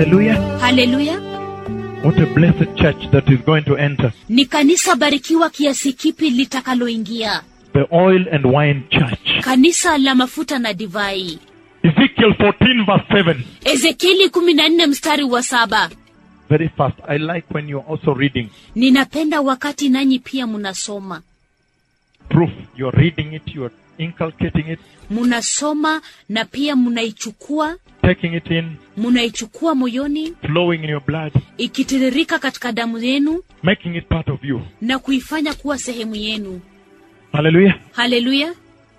Hallelujah. haleluya What a blessed church that is going to enter. ni kanisa barikiwa kiasi kipi litakaloingia The oil and wine church. kanisa la mafuta na divai Ezekiel 14 verse 7. ezekieli kumi na nne mstari wa saba Very fast. I like when you're also reading. ninapenda wakati nanyi pia mnasoma Proof. You're reading it, you're inculcating it, mnasoma na pia mnaichukua taking it in, mnaichukua moyoni flowing in your blood, ikitiririka katika damu yenu making it part of you. na kuifanya kuwa sehemu yenu Hallelujah. haleluya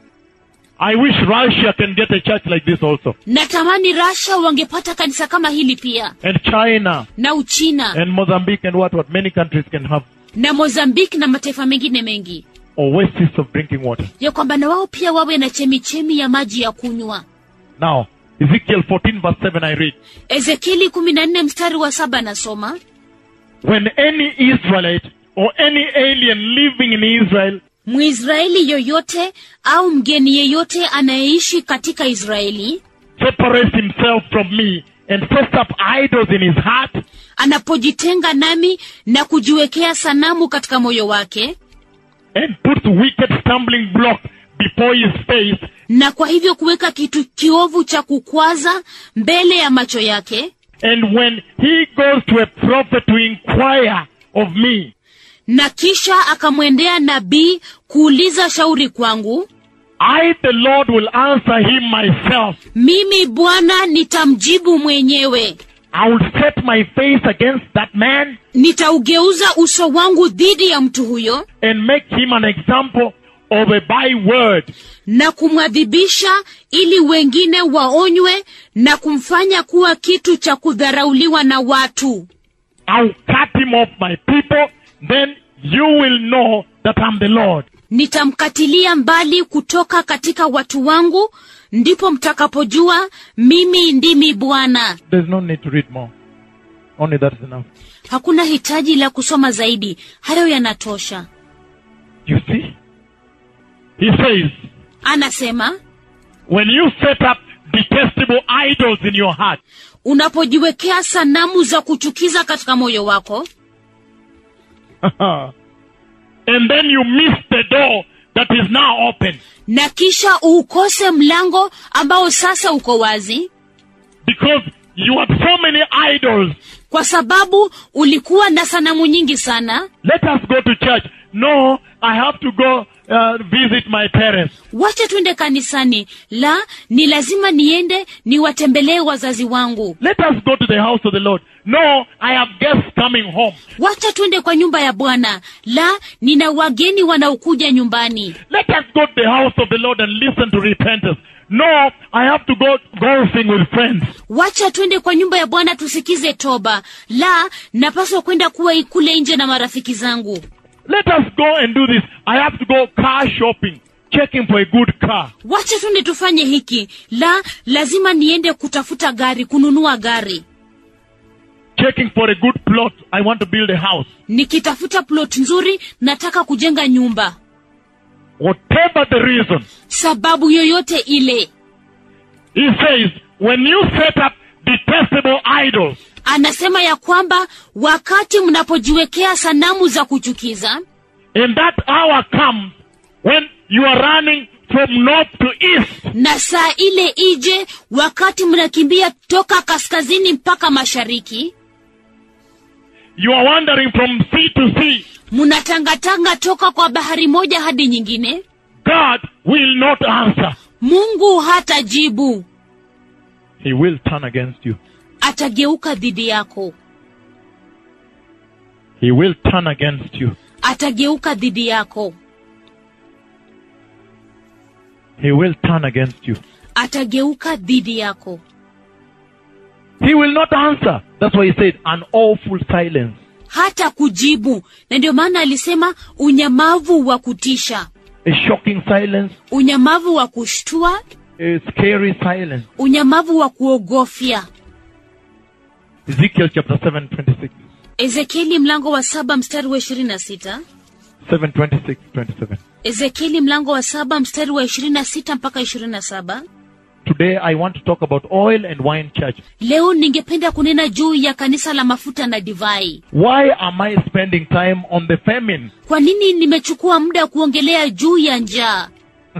I wish Russia can get a church like this also. natamani rasha wangepata kanisa kama hili pia And China na uchina and Mozambique and what what many countries can have na mozambiki na mataifa mengine mengi oasis of drinking water. ya kwamba na wao pia wawe na chemichemi ya maji ya kunywa Now, Ezekiel 14 verse 7 I read. ezekieli kumi na nne mstari wa saba nasoma When any Israelite or any alien living in Israel mwisraeli yoyote au mgeni yeyote anayeishi katika israeli separates himself from me and sets up idols in his heart anapojitenga nami na kujiwekea sanamu katika moyo wake and puts wicked stumbling block before his face na kwa hivyo kuweka kitu kiovu cha kukwaza mbele ya macho yake and when he goes to a prophet to inquire of me na kisha akamwendea nabii kuuliza shauri kwangu I the Lord will answer him myself mimi bwana nitamjibu mwenyewe I will set my face against that man nitaugeuza uso wangu dhidi ya mtu huyo and make him an example of a byword na kumwadhibisha ili wengine waonywe na kumfanya kuwa kitu cha kudharauliwa na watu I'll cut him off my people then you will know that I'm the Lord nitamkatilia mbali kutoka katika watu wangu ndipo mtakapojua mimi ndimi bwana There's no need to read more. Only that is enough. hakuna hitaji la kusoma zaidi hayo yanatosha You see? He says, anasema when you set up detestable idols in your heart, unapojiwekea sanamu za kuchukiza katika moyo wako and then you miss the door that is now open na kisha uukose mlango ambao sasa uko wazi because you had so many idols. kwa sababu ulikuwa na sanamu nyingi sana Let us go to church. No, I have to go uh, visit my parents. wacha twende kanisani la ni lazima niende niwatembelee wazazi wangu Let us go to the house of the Lord. No, I have guests coming home. wacha twende kwa nyumba ya bwana la nina wageni wanaokuja nyumbani Let us go to the house of the Lord and listen to repentance. No, I have to go golfing with friends. wacha twende kwa nyumba ya bwana tusikize toba la napaswa kwenda kuwa kule nje na marafiki zangu Let us go and do this. I have to go car shopping, checking for a good car. wacha twende tufanye hiki la lazima niende kutafuta gari kununua gari checking for a good plot. I want to build a house. nikitafuta plot nzuri nataka kujenga nyumba Whatever the reason, sababu yoyote ile he says, when you set up detestable idols, anasema ya kwamba wakati mnapojiwekea sanamu za kuchukiza and that hour comes when you are running from north to east, na saa ile ije wakati mnakimbia toka kaskazini mpaka mashariki you are wandering from sea to sea, mnatangatanga toka kwa bahari moja hadi nyingine God will not answer. mungu hatajibu He will turn against you. atageuka dhidi yako He will turn against you. atageuka dhidi yako He will turn against you. atageuka dhidi yako He will not answer. That's why he said, an awful silence. hata kujibu na ndio maana alisema unyamavu wa kutisha A shocking silence. unyamavu wa kushtua A scary silence. unyamavu wa kuogofya Ezekiel chapter 7, 26. ezekieli mlango wa saba mstari wa ishirini na sita 7, 26, 27. ezekieli mlango wa saba mstari wa ishirini na sita mpaka ishirini na saba today I want to talk about oil and wine church. leo ningependa kunena juu ya kanisa la mafuta na divai Why am I spending time on the famine? kwa nini nimechukua muda kuongelea juu ya njaa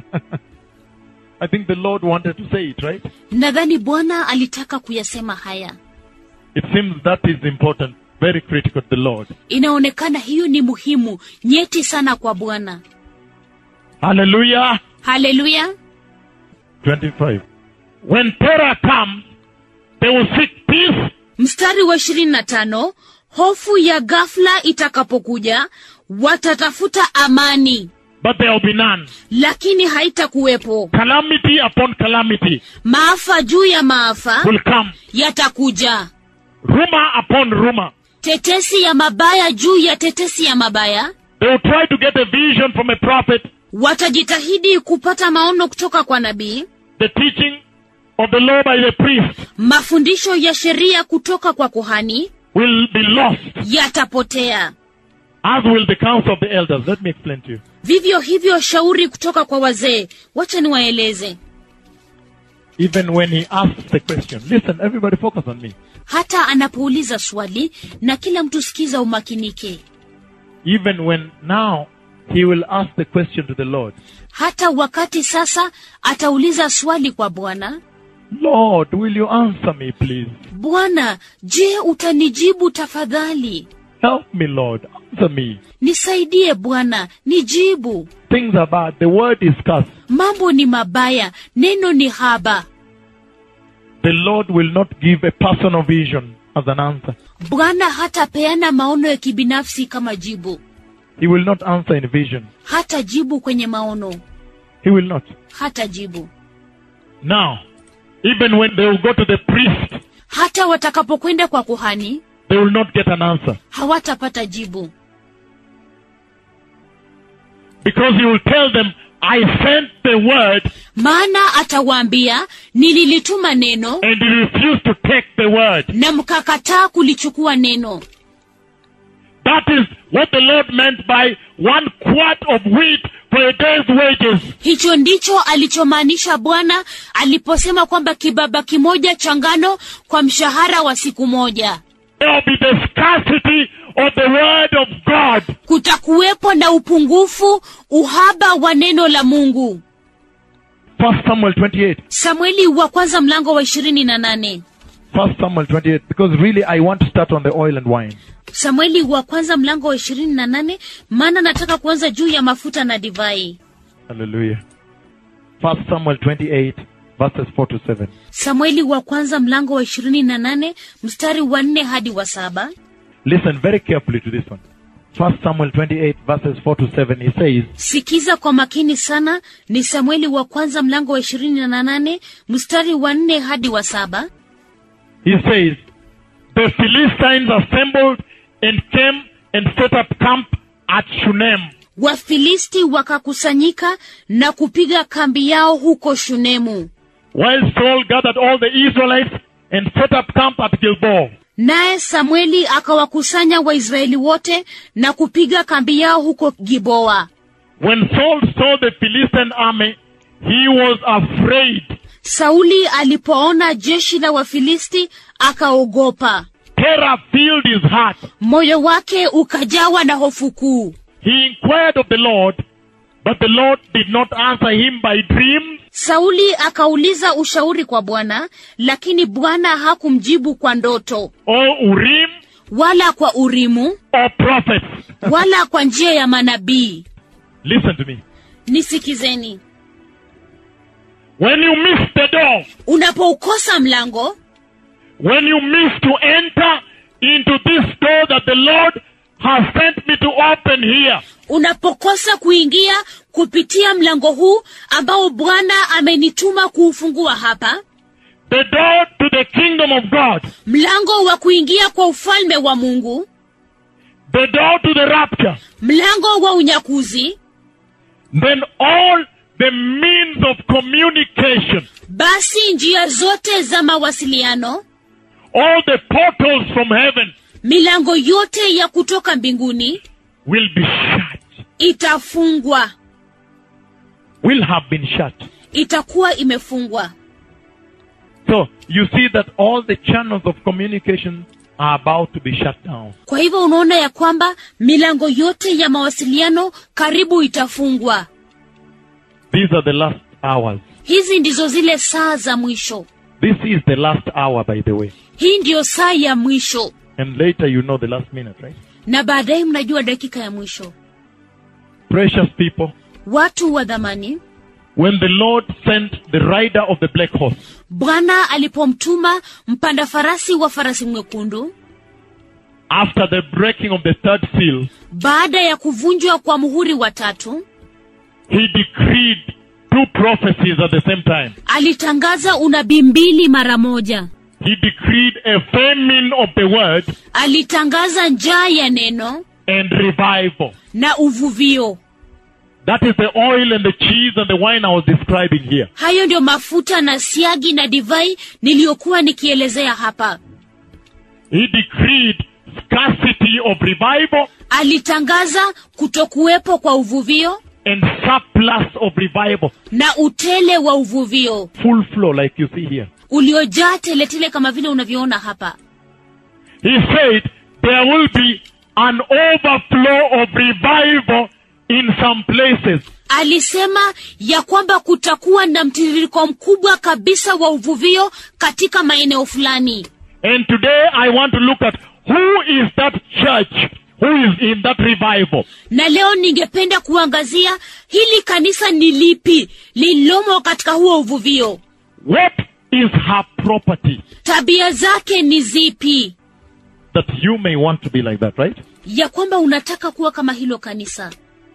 I think the Lord wanted to say it, right? nadhani bwana alitaka kuyasema haya It seems that is important, very critical to the Lord. inaonekana hiyo ni muhimu nyeti sana kwa bwana Hallelujah. haleluya 25. When terror comes, they will seek peace, mstari wa ishirini na tano hofu ya ghafla itakapokuja watatafuta amani but there will be none. lakini haitakuwepo Calamity upon calamity maafa juu ya maafa will come. yatakuja Rumor upon rumor. tetesi ya mabaya juu ya tetesi ya mabaya They will try to get a vision from a prophet, watajitahidi kupata maono kutoka kwa nabii the teaching of the law by the priest mafundisho ya sheria kutoka kwa kuhani will be lost, yatapotea as will the counsel of the elders. Let me explain to you. vivyo hivyo shauri kutoka kwa wazee wacha niwaeleze Even when he asks the question, listen, everybody focus on me. hata anapouliza swali na kila mtu sikiza umakinike Even when now he will ask the question to the Lord, hata wakati sasa atauliza swali kwa bwana Lord, will you answer me, please? bwana je utanijibu tafadhali Help me, Lord. Answer me. nisaidie bwana nijibu Things are bad. The word is cursed. mambo ni mabaya neno ni haba The Lord will not give a personal vision as an answer. bwana hatapeana maono ya kibinafsi kama jibu He will not answer in vision. hata jibu kwenye maono He will not. hata jibu Now, even when they will go to the priest, hata watakapokwenda kwa kuhani they will not get an answer. hawatapata jibu Because he will tell them, I sent the word maana atawaambia nililituma neno and you refused to take the word. na mkakataa kulichukua neno That is what the Lord meant by one quart of wheat for a day's wages. hicho ndicho alichomaanisha bwana aliposema kwamba kibaba kimoja cha ngano kwa mshahara wa siku moja There will be the scarcity of the word of God. kutakuwepo na upungufu uhaba wa neno la mungu First Samuel 28. samueli wa kwanza mlango wa ishirini na nane First Samuel 28. Because really I want to start on the oil and wine. samueli wa kwanza mlango wa ishirini na nane maana nataka kuanza juu ya mafuta na divai Hallelujah. First Samuel 28 verses 4 to 7. samueli wa kwanza mlango wa ishirini na nane mstari wa nne hadi wa saba Listen very carefully to this one. First Samuel 28 verses 4 to 7. He says, sikiza kwa makini sana ni samueli wa kwanza mlango wa ishirini na nane mstari wa nne hadi wa saba he says, the Philistines assembled and came and set up camp at Shunem. wafilisti wakakusanyika na kupiga kambi yao huko shunemu While Saul gathered all the Israelites and set up camp at Gilboa. naye samueli akawakusanya waisraeli wote na kupiga kambi yao huko giboa When Saul saw the Philistine army, he was afraid. sauli alipoona jeshi la wafilisti akaogopa Terror filled his heart. moyo wake ukajawa na hofu kuu He inquired of the Lord, but the Lord did not answer him by dreams sauli akauliza ushauri kwa bwana lakini bwana hakumjibu kwa ndoto or Urim wala kwa urimu or prophets. wala kwa njia ya manabii Listen to me. nisikizeni When you miss the door, unapoukosa mlango when you miss to enter into this door that the Lord has sent me to open here, unapokosa kuingia kupitia mlango huu ambao bwana amenituma kuufungua hapa the door to the kingdom of God, mlango wa kuingia kwa ufalme wa mungu the door to the rapture, mlango wa unyakuzi then all the means of communication, basi njia zote za mawasiliano all the portals from heaven milango yote ya kutoka mbinguni will be shut, itafungwa will have been shut. itakuwa imefungwa So you see that all the channels of communication are about to be shut down. kwa hivyo unaona ya kwamba milango yote ya mawasiliano karibu itafungwa These are the last hours. hizi ndizo zile saa za mwisho This is the last hour, by the way. hii ndiyo saa ya mwisho And later you know the last minute, right? na baadaye mnajua dakika ya mwisho Precious people, watu wa dhamani when the Lord sent the rider of the black horse, bwana alipomtuma mpanda farasi wa farasi mwekundu after the breaking of the third seal, baada ya kuvunjwa kwa muhuri wa tatu he decreed two prophecies at the same time. alitangaza unabii mbili mara moja He decreed a famine of the word alitangaza njaa ya neno and revival. na uvuvio That is the oil and the cheese and the wine I was describing here. hayo ndio mafuta na siagi na divai niliyokuwa nikielezea hapa He decreed scarcity of revival alitangaza kutokuwepo kwa uvuvio and surplus of revival. na utele wa uvuvio Full flow, like you see here. uliojaa teletele kama vile unavyoona hapa He said there will be an overflow of revival in some places. alisema ya kwamba kutakuwa na mtiririko mkubwa kabisa wa uvuvio katika maeneo fulani And today I want to look at who is that church who is in that revival. na leo ningependa kuangazia hili kanisa ni lipi lililomo katika huo uvuvio What is her property tabia zake ni zipi that you may want to be like that, right? ya kwamba unataka kuwa kama hilo kanisa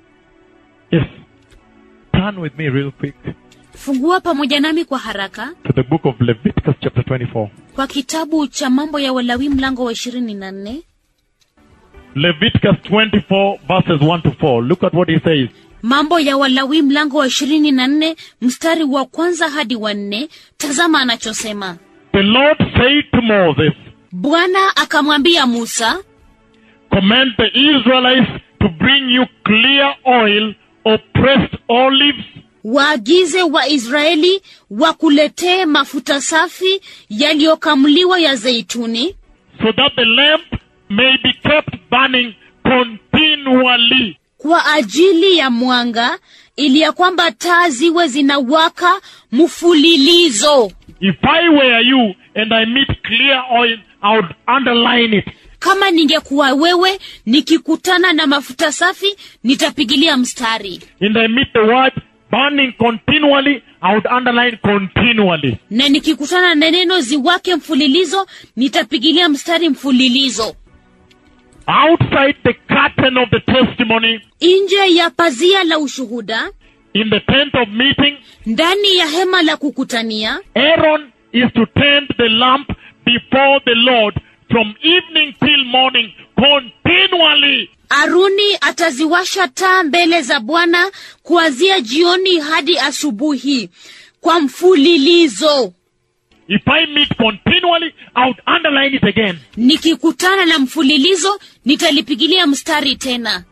Yes. Turn with me real quick fungua pamoja nami kwa haraka to the book of Leviticus chapter 24. kwa kitabu cha mambo ya walawi mlango wa ishirini na nne Leviticus 24 verses 1 to 4. Look at what he says. mambo ya walawi mlango wa ishirini na nne mstari wa kwanza hadi wa nne tazama anachosema The Lord said to Moses, bwana akamwambia musa Command the Israelites to bring you clear oil or pressed olives waagize waisraeli wakuletee mafuta safi yaliyokamuliwa ya zeituni so that the lamp may be kept burning continually. kwa ajili ya mwanga ili ya kwamba taa ziwe zinawaka mfulilizo If I were you and I meet clear oil, I would underline it. kama ningekuwa wewe nikikutana na mafuta safi nitapigilia mstari And I meet the word burning continually, I would underline continually. na nikikutana na neno ziwake mfulilizo nitapigilia mstari mfulilizo Outside the curtain of the testimony, nje ya pazia la ushuhuda in the tent of meeting, ndani ya hema la kukutania Aaron is to tend the lamp before the Lord from evening till morning continually. aruni ataziwasha taa mbele za bwana kuanzia jioni hadi asubuhi kwa mfulilizo If I meet continually, I would underline it again. nikikutana na mfulilizo nitalipigilia mstari tena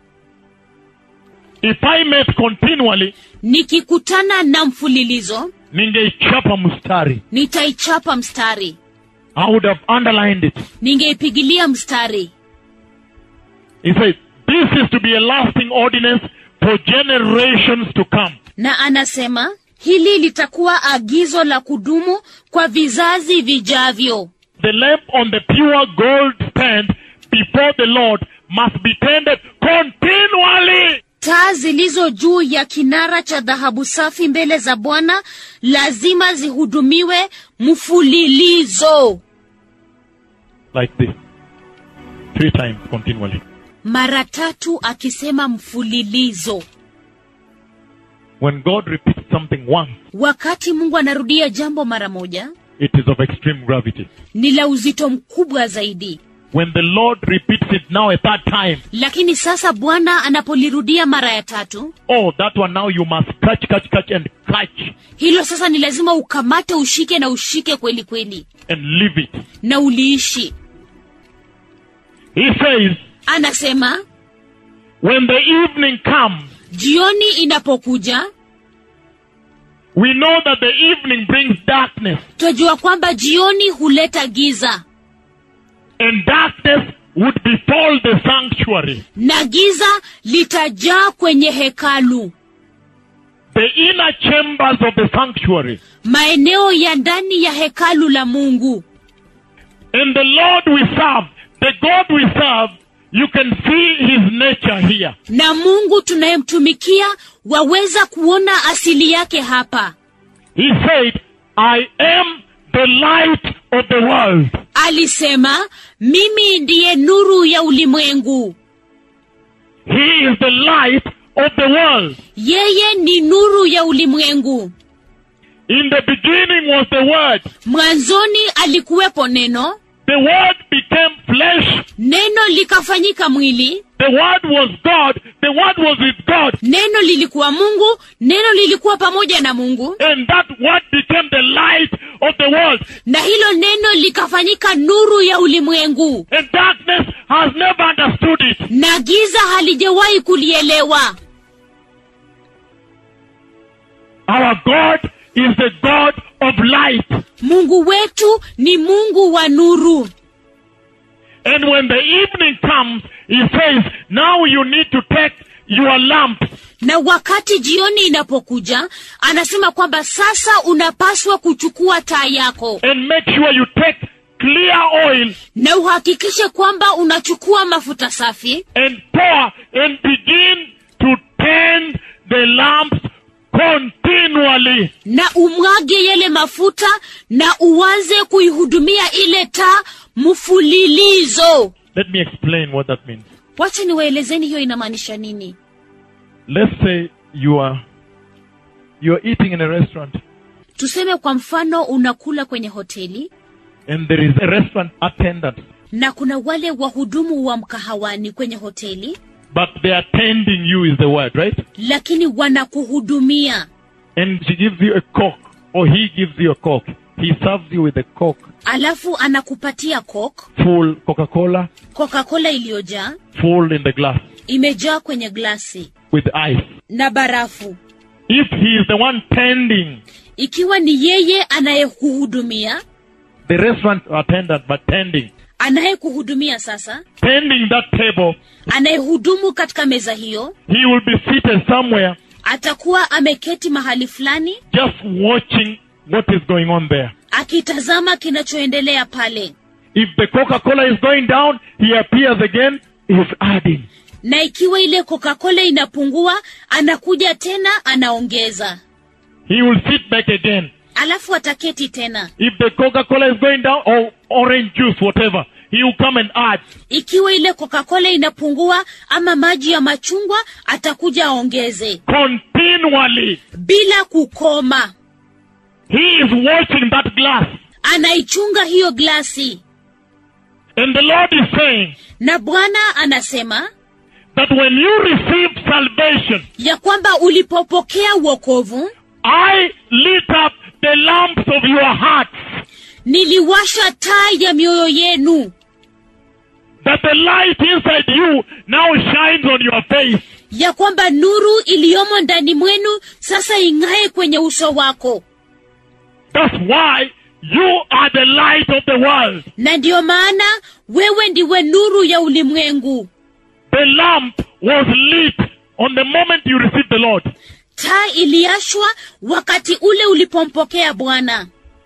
If I met continually, nikikutana na mfulilizo ningeichapa mstari. nitaichapa mstari I would have underlined it. ningeipigilia mstari He said, this is to be a lasting ordinance for generations to come. na anasema hili litakuwa agizo la kudumu kwa vizazi vijavyo The lamp on the pure gold stand before the Lord must be tended continually. taa zilizo juu ya kinara cha dhahabu safi mbele za bwana lazima zihudumiwe mfulilizo Like this. Three times continually. mara tatu akisema mfulilizo When God repeats something once, wakati mungu anarudia jambo mara moja it is of extreme gravity. ni la uzito mkubwa zaidi When the Lord repeats it now a third time, lakini sasa bwana anapolirudia mara ya tatu oh, that one now you must catch, catch, catch, and catch hilo sasa ni lazima ukamate ushike na ushike kweli kweli and leave it. na uliishi He says, anasema when the evening comes, jioni inapokuja We know that the evening brings darkness, twajua kwamba jioni huleta giza and darkness would befall the sanctuary. na giza litajaa kwenye hekalu the inner chambers of the sanctuary. maeneo ya ndani ya hekalu la mungu And the Lord we serve, the God we serve, you can see his nature here. na mungu tunayemtumikia waweza kuona asili yake hapa He said, I am the light of the world. alisema mimi ndiye nuru ya ulimwengu He is the light of the world. yeye ni nuru ya ulimwengu In the beginning was the Word. mwanzoni alikuwepo neno The Word became flesh. neno likafanyika mwili The Word was God. The Word was with God. neno lilikuwa mungu neno lilikuwa pamoja na mungu And that Word became the light of the world. na hilo neno likafanyika nuru ya ulimwengu And darkness has never understood it. na giza halijawahi kulielewa Our God is the God of light. mungu wetu ni mungu wa nuru And when the evening comes, he says, now you need to take your lamp na wakati jioni inapokuja anasema kwamba sasa unapaswa kuchukua taa yako and make sure you take clear oil na uhakikishe kwamba unachukua mafuta safi and pour and begin to tend the lamps continually. na umwage yale mafuta na uanze kuihudumia ile taa mfulilizo Let me explain what that means. wacha niwaelezeni hiyo inamaanisha nini Let's say you are you are eating in a restaurant tuseme kwa mfano unakula kwenye hoteli and there is a restaurant attendant, na kuna wale wahudumu wa mkahawani kwenye hoteli but they are tending you is the word, right? lakini wanakuhudumia And she gives you a coke or he gives you a coke. He serves you with a coke, alafu anakupatia coke full Coca-Cola, coca-cola iliyojaa full in the glass imejaa kwenye glasi with ice. na barafu If he is the one tending ikiwa ni yeye anayekuhudumia the restaurant attendant, but tending, anayekuhudumia sasa tending that table, anayehudumu katika meza hiyo he will be seated somewhere atakuwa ameketi mahali fulani just watching what is going on there. akitazama kinachoendelea pale If the Coca-Cola is going down, he appears again, he's adding. na ikiwa ile coca-cola inapungua anakuja tena anaongeza He will sit back again. alafu ataketi tena If the Coca-Cola is going down, or orange juice, whatever, he will come and add. ikiwa ile coca-cola inapungua ama maji ya machungwa atakuja aongeze Continually. bila kukoma He is watching that glass. anaichunga hiyo glasi And the Lord is saying na bwana anasema that when you receive salvation, ya kwamba ulipopokea uokovu I lit up the lamps of your hearts, niliwasha taa ya mioyo yenu that the light inside you now shines on your face. ya kwamba nuru iliyomo ndani mwenu sasa ing'ae kwenye uso wako That's why you are the light of the world. na ndiyo maana wewe ndiwe nuru ya ulimwengu The lamp was lit on the moment you received the Lord. taa iliashwa wakati ule ulipompokea bwana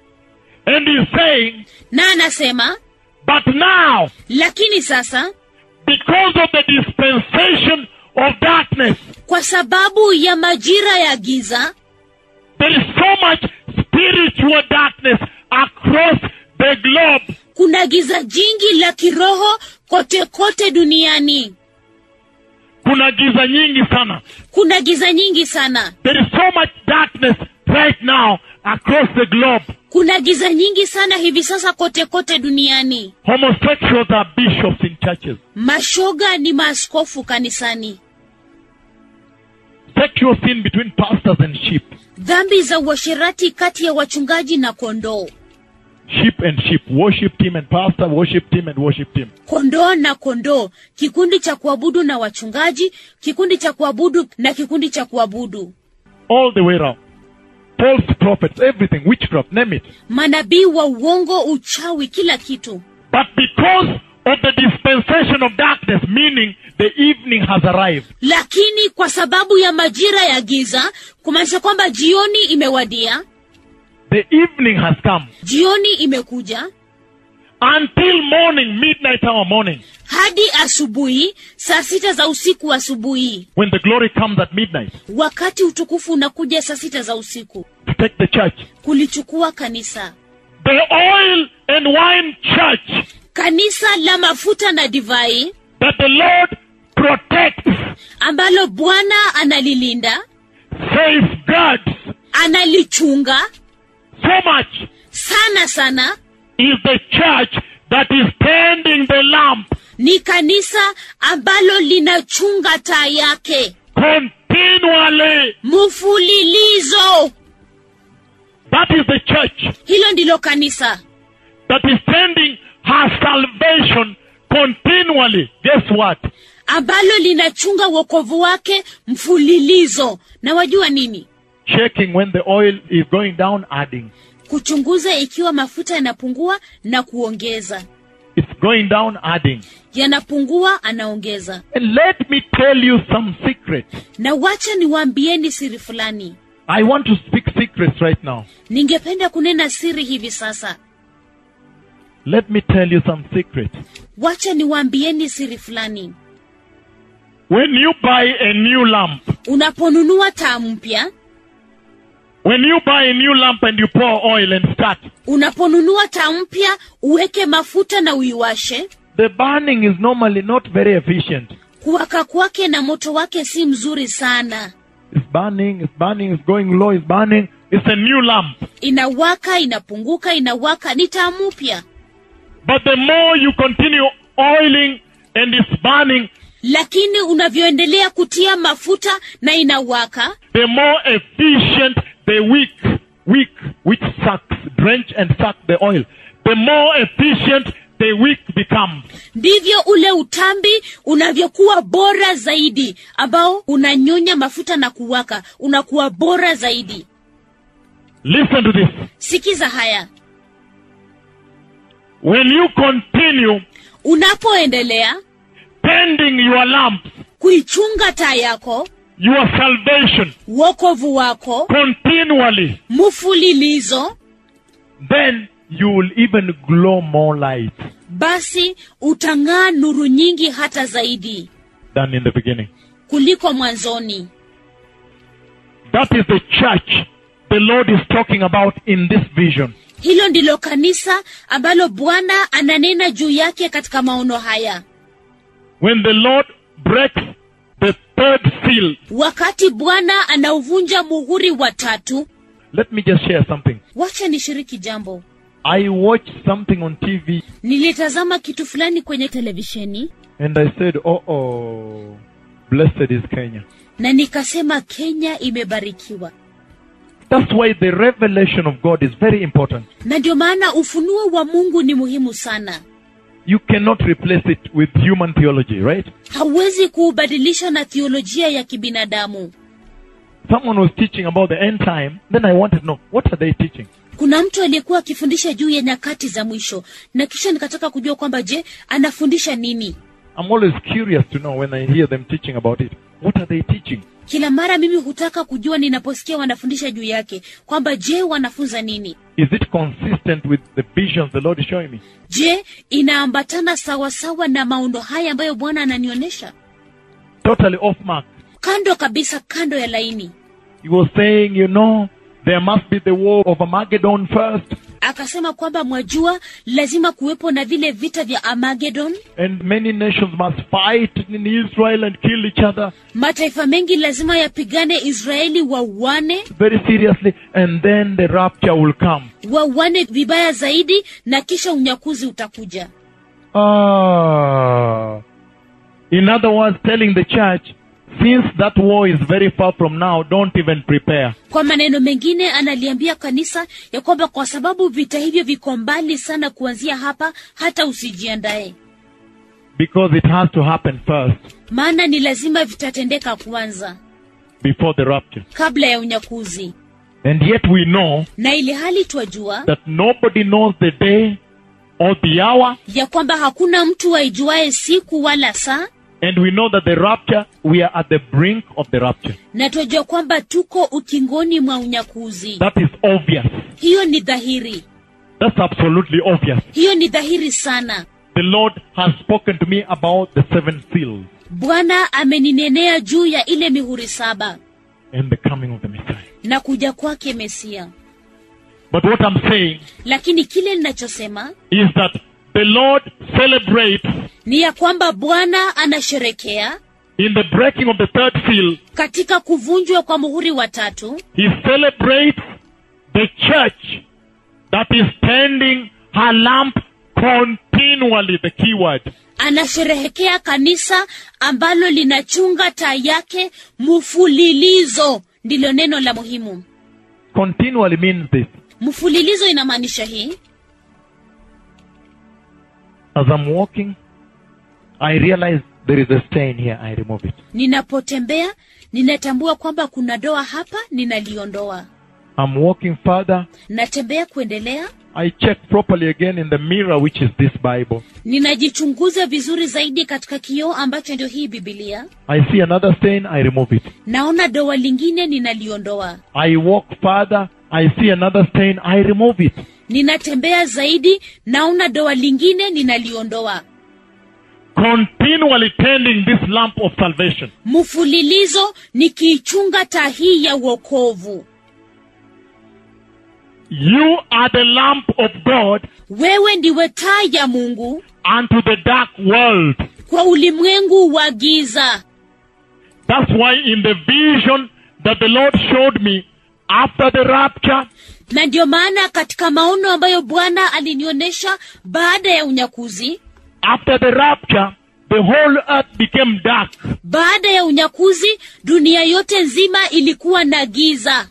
And he's saying, na anasema but now, lakini sasa because of the dispensation of darkness, kwa sababu ya majira ya giza there is so much spiritual darkness across the globe. kuna giza jingi la kiroho kote kote duniani Kuna giza nyingi sana. kuna giza nyingi sana There is so much darkness right now across the globe. kuna giza nyingi sana hivi sasa kote kote duniani Homosexuals are bishops in churches. mashoga ni maaskofu kanisani Sexual sin between pastors and sheep. dhambi za uasherati kati ya wachungaji na kondoo Sheep and sheep. Worship team and pastor, worship team and worship team. kondoo na kondoo kikundi cha kuabudu na wachungaji kikundi cha kuabudu na kikundi cha kuabudu All the way around. false prophets, everything, witchcraft, name it. manabii wa uongo uchawi kila kitu But because of the dispensation of darkness, meaning the evening has arrived, lakini kwa sababu ya majira ya giza kumaanisha kwamba jioni imewadia the evening has come. jioni imekuja Until morning, midnight hour morning, hadi asubuhi saa sita za usiku asubuhi when the glory comes at midnight wakati utukufu unakuja saa sita za usiku to take the church. kulichukua kanisa The oil and wine church kanisa la mafuta na divai that the Lord protects, ambalo bwana analilinda safeguards analichunga so much sana sana is the church that is tending the lamp ni kanisa ambalo linachunga taa yake continually. mfulilizo That is the church hilo ndilo kanisa that is tending her salvation continually. Guess what? ambalo linachunga wokovu wake mfulilizo na wajua nini Checking when the oil is going down, adding. kuchunguza ikiwa mafuta yanapungua na kuongeza It's going down, adding. yanapungua anaongeza And let me tell you some secrets. na wacha niwaambieni siri fulani I want to speak secrets right now. ningependa kunena siri hivi sasa Let me tell you some secrets. wacha niwaambieni siri fulani When you buy a new lamp, unaponunua taa mpya when you buy a new lamp and you pour oil and start, unaponunua taa mpya uweke mafuta na uiwashe the burning is normally not very efficient. kuwaka kwake na moto wake si mzuri sana It's burning, it's burning, it's going low, it's burning. It's a new lamp. inawaka inapunguka inawaka ni taa mpya But the more you continue oiling and it's burning, lakini unavyoendelea kutia mafuta na inawaka the more efficient the wick, wick which sucks, drench and suck the oil, the more efficient the wick becomes. ndivyo ule utambi unavyokuwa bora zaidi ambao unanyonya mafuta na kuwaka unakuwa bora zaidi Listen to this. sikiza haya When you continue unapoendelea tending your lamps, kuichunga taa yako your salvation wokovu wako continually, mfulilizo then you will even glow more light basi utang'aa nuru nyingi hata zaidi than in the beginning. kuliko mwanzoni That is the church the Lord is talking about in this vision. hilo ndilo kanisa ambalo bwana ananena juu yake katika maono haya When the Lord breaks the third seal, wakati bwana anauvunja muhuri wa tatu let me just share something. wacha nishiriki jambo I watched something on TV nilitazama kitu fulani kwenye televisheni and I said, oh, oh, blessed is Kenya. na nikasema kenya imebarikiwa That's why the revelation of God is very important. na ndio maana ufunuo wa mungu ni muhimu sana You cannot replace it with human theology, right? hauwezi kuubadilisha na thiolojia ya kibinadamu Someone was teaching about the end time, then I wanted to know, what are they teaching? kuna mtu aliyekuwa akifundisha juu ya nyakati za mwisho na kisha nikataka kujua kwamba je anafundisha nini I'm always curious to know when I hear them teaching about it. What are they teaching? kila mara mimi hutaka kujua ninaposikia wanafundisha juu yake kwamba je wanafunza nini Is it consistent with the visions the Lord is showing me? je inaambatana sawasawa na maondo haya ambayo bwana ananionyesha Totally off mark. kando kabisa kando ya laini He was saying, you know, there must be the war of Armageddon first, akasema kwamba mwajua lazima kuwepo na vile vita vya armagedon and many nations must fight in Israel and kill each other mataifa mengi lazima yapigane israeli wauane very seriously, and then the rapture will come. wauane vibaya zaidi na kisha unyakuzi utakuja Ah. In other words, telling the church, since that war is very far from now, don't even prepare. kwa maneno mengine analiambia kanisa ya kwamba kwa sababu vita hivyo viko mbali sana kuanzia hapa hata usijiandae Because it has to happen first maana ni lazima vitatendeka kwanza before the rapture. kabla ya unyakuzi And yet we know na ili hali twajua that nobody knows the day or the hour. ya kwamba hakuna mtu aijuaye siku wala saa And we know that the rapture, we are at the brink of the rapture. na twajua kwamba tuko ukingoni mwa unyakuzi That is obvious. hiyo ni dhahiri That's absolutely obvious. hiyo ni dhahiri sana The Lord has spoken to me about the seven seals bwana ameninenea juu ya ile mihuri saba and the coming of the Messiah. na kuja kwake mesia But what I'm saying lakini kile ninachosema is that the Lord celebrates ni ya kwamba bwana anasherekea in the breaking of the third seal, katika kuvunjwa kwa muhuri wa tatu He celebrates the church that is tending her lamp continually, the key word. anasherehekea kanisa ambalo linachunga taa yake mfulilizo ndilo neno la muhimu Continually means this. mfulilizo inamaanisha hii As I'm walking, I realize there is a stain here, I remove it. ninapotembea ninatambua kwamba kuna doa hapa ninaliondoa I'm walking further, natembea kuendelea I check properly again in the mirror, which is this Bible. ninajichunguza vizuri zaidi katika kioo ambacho ndio hii bibilia I see another stain, I remove it. naona doa lingine ninaliondoa I walk further, I see another stain, I remove it. ninatembea zaidi naona doa lingine ninaliondoa Continually tending this lamp of salvation. mfulilizo nikiichunga taa hii ya uokovu You are the lamp of God wewe ndiwe taa ya mungu unto the dark world. kwa ulimwengu wa giza That's why in the vision that the Lord showed me after the rapture, na ndio maana katika maono ambayo bwana alinionyesha baada ya unyakuzi after the rapture, the whole earth became dark. baada ya unyakuzi dunia yote nzima ilikuwa na giza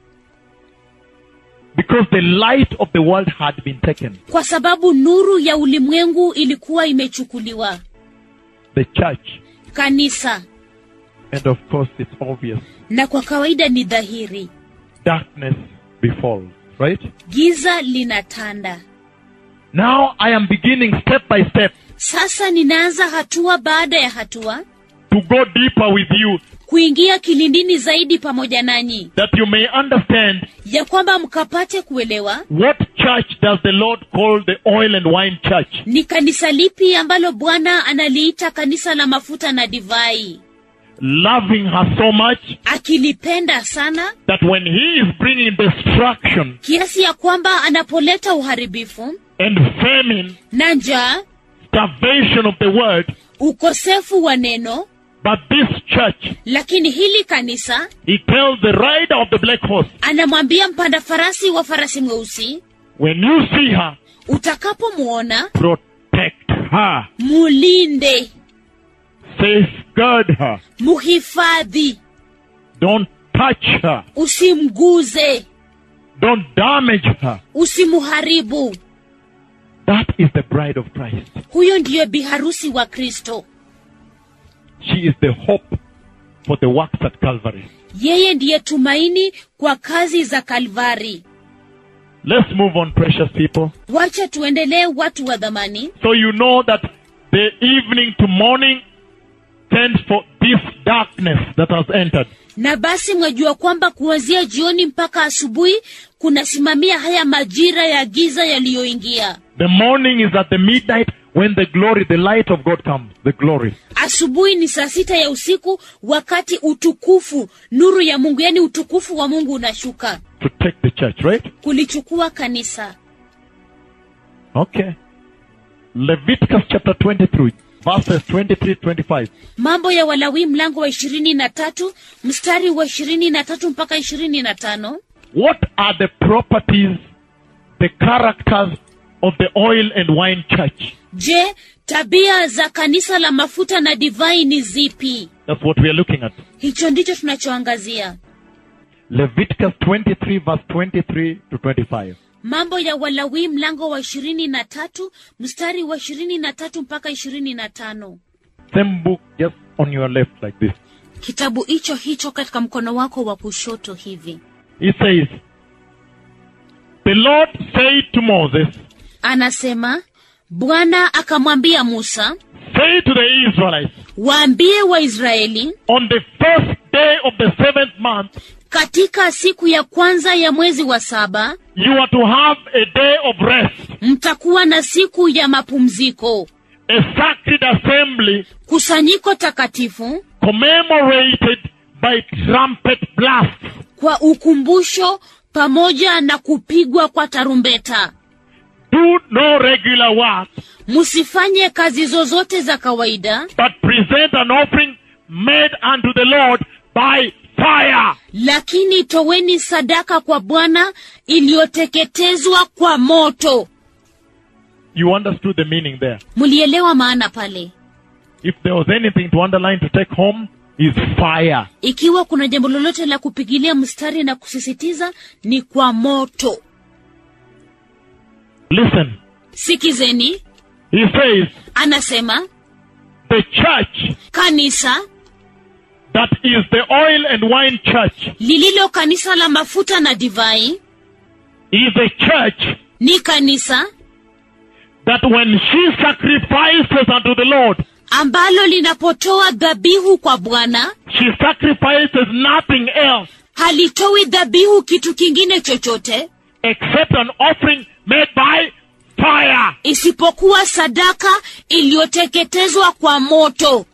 Because the light of the world had been taken. kwa sababu nuru ya ulimwengu ilikuwa imechukuliwa The church. kanisa And of course, it's obvious. na kwa kawaida ni dhahiri Darkness befalls, right? giza linatanda Now I am beginning step by step sasa ninaanza hatua baada ya hatua to go deeper with you kuingia kilindini zaidi pamoja nanyi that you may understand ya kwamba mkapate kuelewa what church does the Lord call the oil and wine church. ni kanisa lipi ambalo bwana analiita kanisa la mafuta na divai Loving her so much akilipenda sana that when he is bringing destruction kiasi ya kwamba anapoleta uharibifu and famine, na njaa starvation of the word, ukosefu wa neno but this church, lakini hili kanisa he tells the rider of the black horse, anamwambia mpanda farasi wa farasi mweusi when you see her, utakapomwona protect her, mulinde safeguard her, muhifadhi don't touch her, usimguze don't damage her. usimuharibu That is the bride of Christ. huyo ndiyo biharusi wa kristo She is the hope for the works at Calvary. yeye ndiye tumaini kwa kazi za kalvari Let's move on, precious people. wacha tuendelee watu wa dhamani So you know that the evening to morning tends for this darkness that has entered. na basi mwajua kwamba kuanzia jioni mpaka asubuhi kunasimamia haya majira ya giza yaliyoingia The morning is at the midnight when the glory, the light of God comes. The glory. asubuhi ni saa sita ya usiku wakati utukufu nuru ya mungu yaani utukufu wa mungu unashuka to take the church, right? kulichukua kanisa Okay. Leviticus chapter 23, verses 23 25. mambo ya walawi mlango wa ishirini na tatu mstari wa ishirini na tatu mpaka ishirini na tano What are the properties, the characters of the oil and wine church? je tabia za kanisa la mafuta na divai ni zipi That's what we are looking at. hicho ndicho tunachoangazia Leviticus 23, verse 23 to 25. mambo ya walawi mlango wa ishirini na tatu mstari wa ishirini na tatu mpaka ishirini na tano Same book, just on your left, like this. kitabu hicho hicho katika mkono wako wa kushoto hivi He says, The Lord said to Moses, anasema bwana akamwambia musa Say to the Israelites, waambie waisraeli on the first day of the seventh month, katika siku ya kwanza ya mwezi wa saba you are to have a day of rest, mtakuwa na siku ya mapumziko a sacred assembly kusanyiko takatifu commemorated by trumpet blasts. kwa ukumbusho pamoja na kupigwa kwa tarumbeta Do no regular work, msifanye kazi zozote za kawaida but present an offering made unto the Lord by fire. lakini toweni sadaka kwa bwana iliyoteketezwa kwa moto You understood the meaning there. mlielewa maana pale If there was anything to underline to take home, is fire. ikiwa kuna jambo lolote la kupigilia mstari na kusisitiza ni kwa moto Listen, sikizeni he says, anasema the church kanisa that is the oil and wine church lililo kanisa la mafuta na divai is a church ni kanisa that when she sacrifices unto the Lord, ambalo linapotoa dhabihu kwa bwana she sacrifices nothing else halitoi dhabihu kitu kingine chochote except an offering made by fire. isipokuwa sadaka iliyoteketezwa kwa moto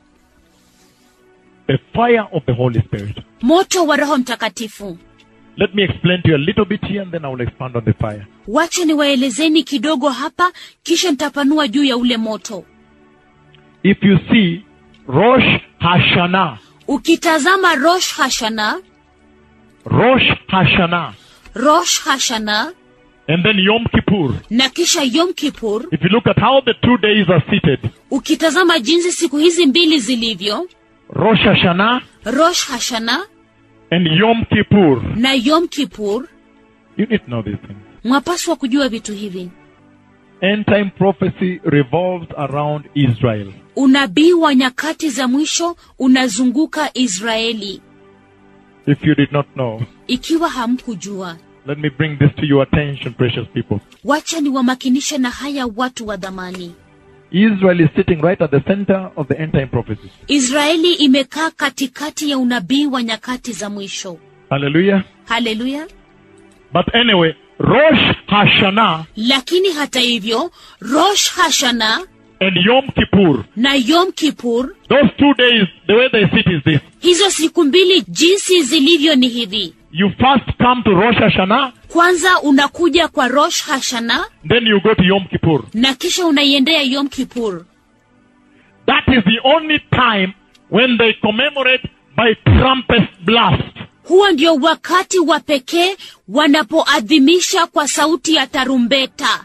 The fire of the Holy Spirit. moto wa roho mtakatifu Let me explain to you a little bit here and then I will expand on the fire. wache niwaelezeni kidogo hapa kisha nitapanua juu ya ule moto If you see Rosh Hashanah, ukitazama rosh hashana Rosh Hashanah, rosh hashana and then Yom Kippur, na kisha yom kipur if you look at how the two days are seated, ukitazama jinsi siku hizi mbili zilivyo Rosh Hashanah rosh hashana and Yom Kippur, na yom kipur you need to know these things. mwapaswa kujua vitu hivi End time prophecy revolves around Israel. unabii wa nyakati za mwisho unazunguka israeli If you did not know, ikiwa hamkujua let me bring this to your attention, precious people. wacha niwamakinishe na haya watu wa dhamani Israel is sitting right at the center of the end time prophecy. israeli imekaa katikati ya unabii wa nyakati za mwisho Hallelujah. haleluya But anyway, Rosh Hashanah lakini hata hivyo rosh hashana and Yom Kippur, na yom kipur those two days, the way they sit is this. hizo siku mbili jinsi zilivyo ni hivi You first come to Rosh Hashanah, kwanza unakuja kwa rosh hashana then you go to Yom Kippur. na kisha unaiendea yom kipur That is the only time when they commemorate by trumpet blast. huo ndio wakati wa pekee wanapoadhimisha kwa sauti ya tarumbeta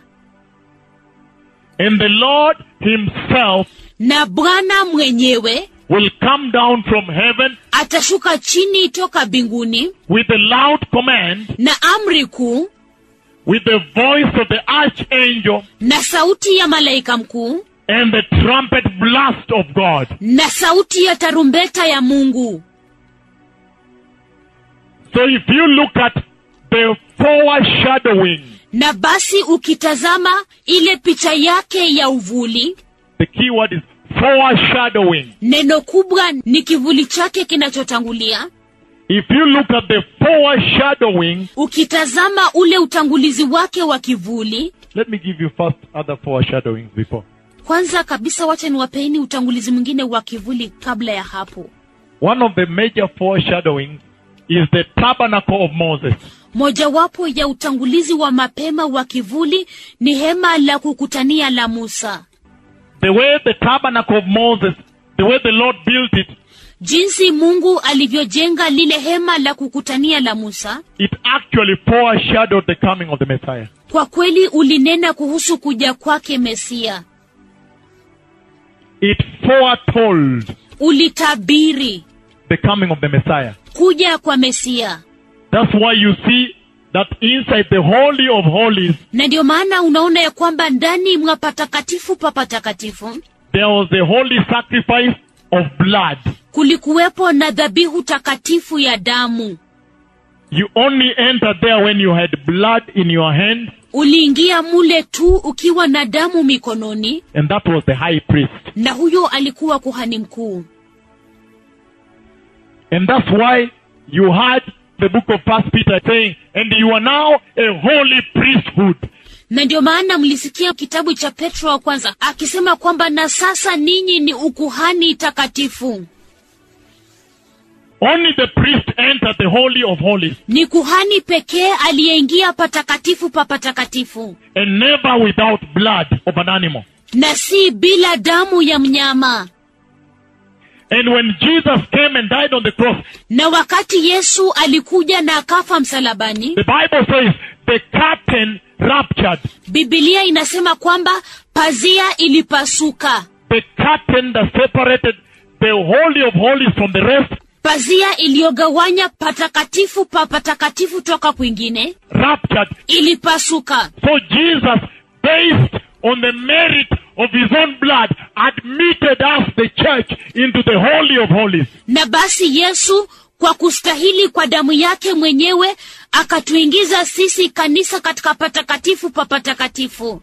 And the Lord Himself na bwana mwenyewe will come down from heaven atashuka chini toka mbinguni with a loud command, na amri kuu with the voice of the archangel na sauti ya malaika mkuu and the trumpet blast of God. na sauti ya tarumbeta ya mungu So if you look at the foreshadowing, na basi ukitazama ile picha yake ya uvuli the key word is foreshadowing. neno kubwa ni kivuli chake kinachotangulia If you look at the foreshadowing, ukitazama ule utangulizi wake wa kivuli let me give you first other foreshadowings before. kwanza kabisa wacha niwapeeni utangulizi mwingine wa kivuli kabla ya hapo One of the major foreshadowings is the tabernacle of Moses. mojawapo ya utangulizi wa mapema wa kivuli ni hema la kukutania la musa The way the tabernacle of Moses, the way the Lord built it, jinsi mungu alivyojenga lile hema la kukutania la musa it actually foreshadowed the coming of the Messiah. kwa kweli ulinena kuhusu kuja kwake mesia It foretold ulitabiri the coming of the Messiah. kuja kwa mesia That's why you see that inside the Holy of Holies, na ndio maana unaona ya kwamba ndani mwa patakatifu pa patakatifu there was a holy sacrifice of blood. kulikuwepo na dhabihu takatifu ya damu You only entered there when you had blood in your hand, uliingia mule tu ukiwa na damu mikononi and that was the high priest. na huyo alikuwa kuhani mkuu And that's why you had the book of First Peter saying, and you are now a holy priesthood. na ndio maana mlisikia kitabu cha petro wa kwanza akisema kwamba na sasa ninyi ni ukuhani takatifu Only the priest entered the holy of holies, ni kuhani pekee aliyeingia patakatifu pa patakatifu and never without blood of an animal. na si bila damu ya mnyama And when Jesus came and died on the cross, na wakati yesu alikuja na akafa msalabani the Bible says the curtain ruptured. bibilia inasema kwamba pazia ilipasuka The curtain that separated the holy of holies from the rest pazia iliyogawanya patakatifu pa patakatifu toka kwingine ruptured. ilipasuka So Jesus, based on the merit of his own blood, admitted us, the church, into the holy of holies. na basi yesu kwa kustahili kwa damu yake mwenyewe akatuingiza sisi kanisa katika patakatifu pa patakatifu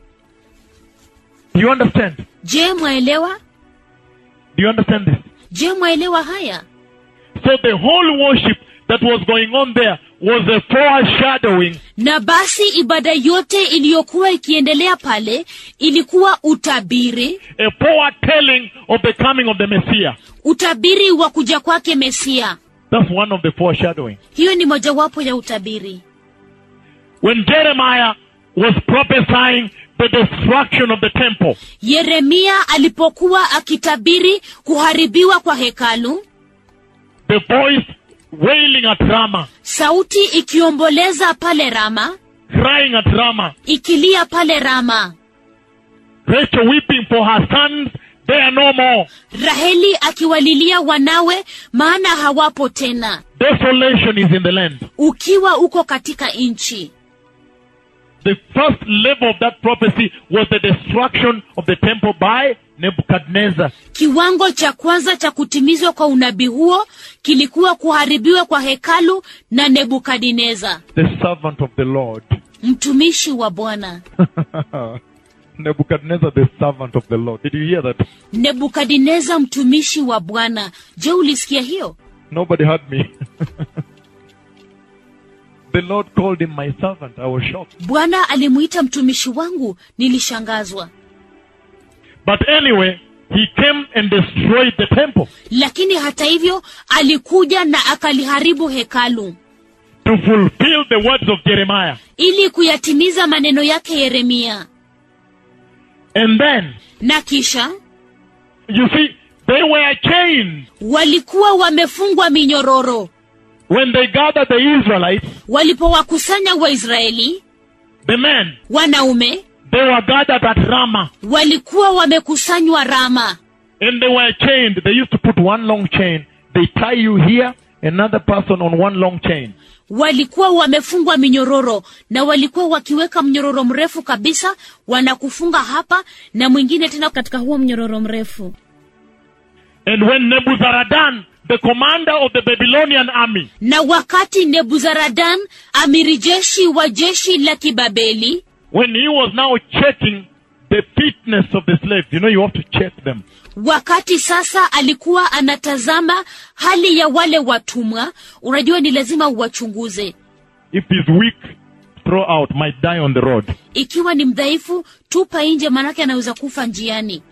Do you understand? je mwaelewa Do you understand this? je mwaelewa haya So the whole worship that was going on there was a foreshadowing na basi ibada yote iliyokuwa ikiendelea pale ilikuwa utabiri a foretelling of the coming of the Messiah. utabiri wa kuja kwake mesia That's one of the foreshadowing. hiyo ni mojawapo ya utabiri When Jeremiah was prophesying the destruction of the temple, yeremia alipokuwa akitabiri kuharibiwa kwa hekalu the voice wailing at Ramah, sauti ikiomboleza pale rama crying at Ramah, ikilia pale rama Rachel weeping for her sons, they are no more. raheli akiwalilia wanawe maana hawapo tena Desolation is in the land. ukiwa uko katika nchi The first level of that prophecy was the destruction of the temple by Nebuchadnezzar. kiwango cha kwanza cha kutimizwa kwa unabii huo kilikuwa kuharibiwa kwa hekalu na nebukadineza The servant of the Lord. mtumishi wa bwana Nebuchadnezzar, the servant of the Lord. Did you hear that? nebukadineza mtumishi wa bwana je ulisikia hiyo Nobody heard me. the Lord called him my servant. I was shocked. bwana alimuita mtumishi wangu nilishangazwa But anyway, he came and destroyed the temple lakini hata hivyo alikuja na akaliharibu hekalu to fulfill the words of Jeremiah. ili kuyatimiza maneno yake yeremia And then, na kisha you see, they were chained walikuwa wamefungwa minyororo when they gathered the Israelites, walipowakusanya waisraeli the men, wanaume they were gathered at Ramah walikuwa wamekusanywa rama and they were chained. They used to put one long chain. They tie you here, another person on one long chain. walikuwa wamefungwa minyororo na walikuwa wakiweka mnyororo mrefu kabisa wanakufunga hapa na mwingine tena katika huo mnyororo mrefu And when Nebuzaradan, the commander of the Babylonian army, na wakati nebuzaradan amiri jeshi wa jeshi la kibabeli when he was now checking the fitness of the slaves, you know, you have to check them. wakati sasa alikuwa anatazama hali ya wale watumwa unajua ni lazima uwachunguze If he's weak, throw out, might die on the road. ikiwa ni mdhaifu tupa nje manake anaweza kufa njiani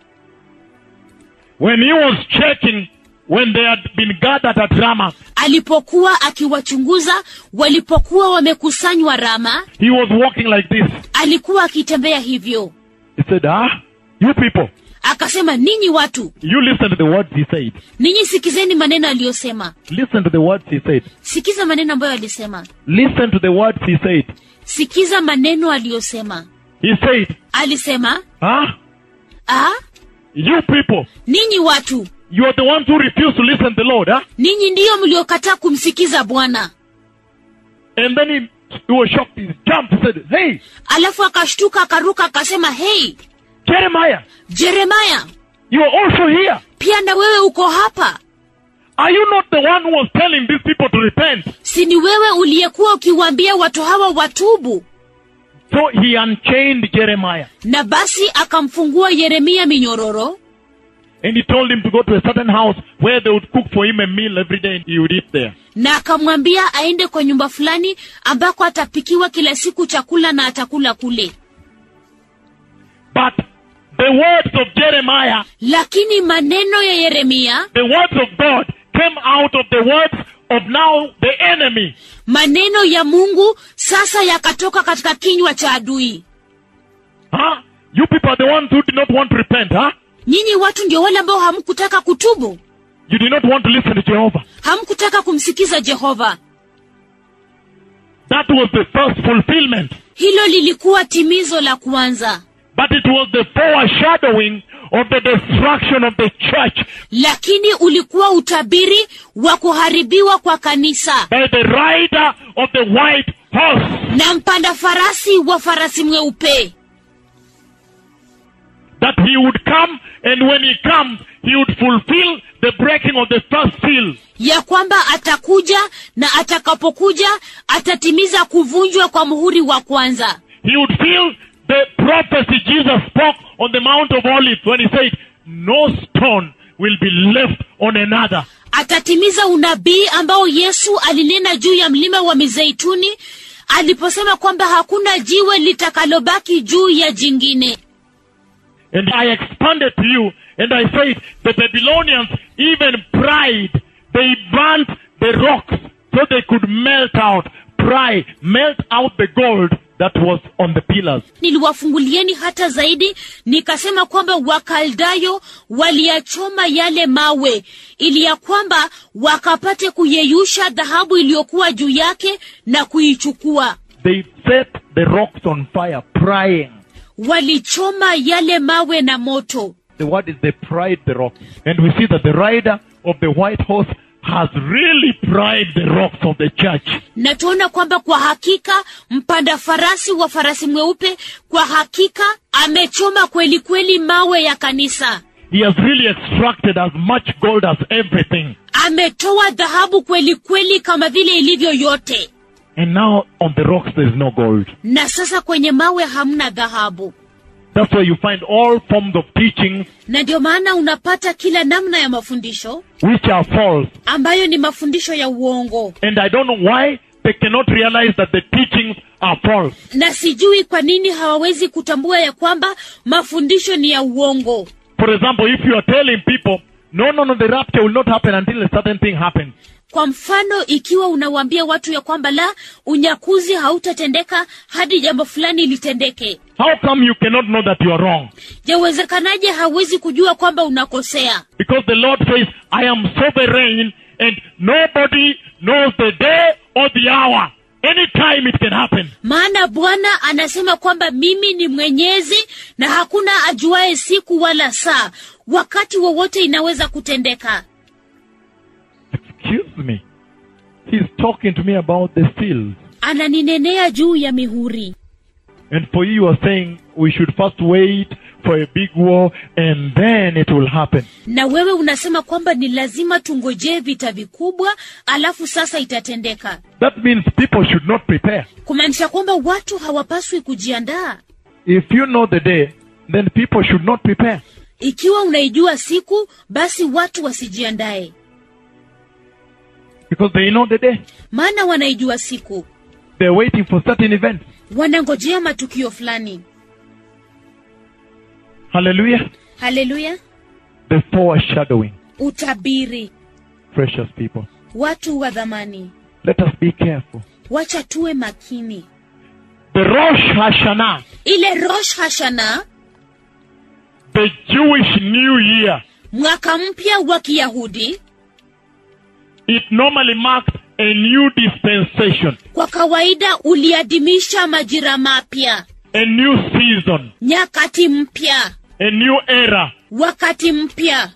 When he was checking, when they had been gathered at Ramah, alipokuwa akiwachunguza walipokuwa wamekusanywa rama he was walking like this. alikuwa akitembea hivyo He said, Ah, you people, akasema ninyi watu you listen to the words he said. ninyi sikizeni maneno aliyosema Listen to the words he said. sikiza maneno ambayo alisema Listen to the words he said. sikiza maneno aliyosema He said, alisema Ah, ah, you people, ninyi watu you are the ones who refuse to listen to the Lord, huh? ninyi ndiyo mliokataa kumsikiza bwana And then he, he was shocked. He jumped. He said, Hey, alafu akashtuka akaruka akasema hei Jeremiah, jeremaya you are also here. pia na wewe uko hapa Are you not the one who was telling these people to repent? si ni wewe uliyekuwa ukiwaambia watu hawa watubu So he unchained Jeremiah na basi akamfungua yeremia minyororo and he told him to go to a certain house where they would cook for him a meal every day and he would eat there. na akamwambia aende kwa nyumba fulani ambako atapikiwa kila siku chakula na atakula kule But the words of Jeremiah, lakini maneno ya yeremia the words of God came out of the words of now the enemy. maneno ya mungu sasa yakatoka katika kinywa cha adui Huh? You people are the ones who did not want to repent, huh? nyinyi watu ndio wale ambao hamkutaka kutubu You did not want to listen to Jehovah. hamkutaka kumsikiza jehova That was the first fulfillment. hilo lilikuwa timizo la kwanza But it was the foreshadowing of the destruction of the church lakini ulikuwa utabiri wa kuharibiwa kwa kanisa by the rider of the white horse. na mpanda farasi wa farasi mweupe That he would come and when he comes, he would fulfill the breaking of the first seal. ya kwamba atakuja na atakapokuja atatimiza kuvunjwa kwa muhuri wa kwanza He would fill the prophecy Jesus spoke on the Mount of Olives when he said, no stone will be left on another. atatimiza unabii ambao yesu alinena juu ya mlima wa mizeituni aliposema kwamba hakuna jiwe litakalobaki juu ya jingine And I expanded to you and I said, the Babylonians even pride. They burnt the rocks so they could melt out, pry, melt out the gold that was on the pillars. niliwafungulieni hata zaidi nikasema kwamba wakaldayo waliyachoma yale mawe ili ya kwamba wakapate kuyeyusha dhahabu iliyokuwa juu yake na kuichukua They set the rocks on fire, prying. walichoma yale mawe na moto The word is they pried the rocks. And we see that the rider of the white horse has really pried the rocks of the church. na tuona kwamba kwa hakika mpanda farasi wa farasi mweupe kwa hakika amechoma kweli kweli mawe ya kanisa He has really extracted as much gold as everything. ametoa dhahabu kweli kweli kama vile ilivyo yote And now on the rocks there is no gold. na sasa kwenye mawe hamna dhahabu That's why you find all forms of teachings na ndio maana unapata kila namna ya mafundisho which are false. ambayo ni mafundisho ya uongo And I don't know why they cannot realize that the teachings are false. na sijui kwa nini hawawezi kutambua ya kwamba mafundisho ni ya uongo For example, if you are telling people, no, no, no, the rapture will not happen until a certain thing happens. kwa mfano ikiwa unawaambia watu ya kwamba la unyakuzi hautatendeka hadi jambo fulani litendeke How come you cannot know that you are wrong? yawezekanaje hawezi kujua kwamba unakosea Because the Lord says, I am sovereign and nobody knows the day or the hour. Anytime it can happen. maana bwana anasema kwamba mimi ni mwenyezi na hakuna ajuaye siku wala saa wakati wowote inaweza kutendeka Excuse me. He's talking to me about the seals. ananinenea juu ya mihuri And for you, you are saying we should first wait for a big war and then it will happen. na wewe unasema kwamba ni lazima tungojee vita vikubwa alafu sasa itatendeka That means people should not prepare. kumaanisha kwamba watu hawapaswi kujiandaa If you know the day, then people should not prepare. ikiwa unaijua siku basi watu wasijiandae Because they know the day. maana wanaijua siku They're waiting for certain events. wanangojea matukio fulani Hallelujah. haleluya The foreshadowing. utabiri Precious people. watu wa dhamani Let us be careful. wacha tuwe makini The Rosh Hashanah, ile rosh hashana the Jewish New Year, mwaka mpya wa kiyahudi it normally marked a new dispensation, kwa kawaida uliadhimisha majira mapya a new season, nyakati mpya a new era. wakati mpya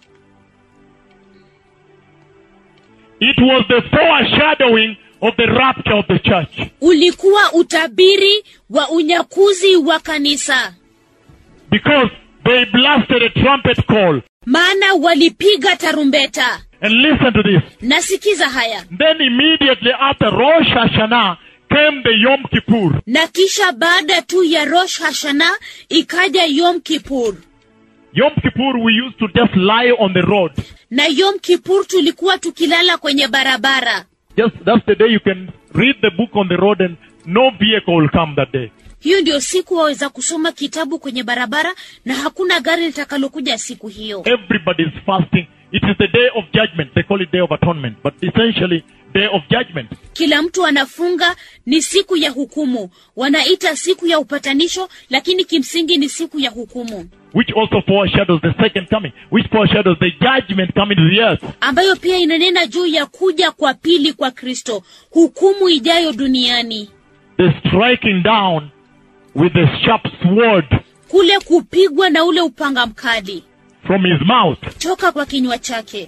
It was the foreshadowing of the rapture of the church. ulikuwa utabiri wa unyakuzi wa kanisa Because they blasted a trumpet call. maana walipiga tarumbeta And listen to this. nasikiza haya Then immediately after Rosh Hashanah came the Yom Kippur. na kisha baada tu ya rosh hashana ikaja yom kipur Yom Kippur we used to just lie on the road. na yom kipur tulikuwa tukilala kwenye barabara Just that's the day you can read the book on the road and no vehicle will come that day. hiyo ndio siku waweza kusoma kitabu kwenye barabara na hakuna gari litakalokuja siku hiyo Everybody is fasting. It is the day of judgment. They call it day of atonement, but essentially day of judgment. kila mtu anafunga ni siku ya hukumu wanaita siku ya upatanisho lakini kimsingi ni siku ya hukumu Which also foreshadows the second coming, which foreshadows the judgment coming to the earth. ambayo pia inanena juu ya kuja kwa pili kwa kristo hukumu ijayo duniani The striking down with the sharp sword kule kupigwa na ule upanga mkali from his mouth. toka kwa kinywa chake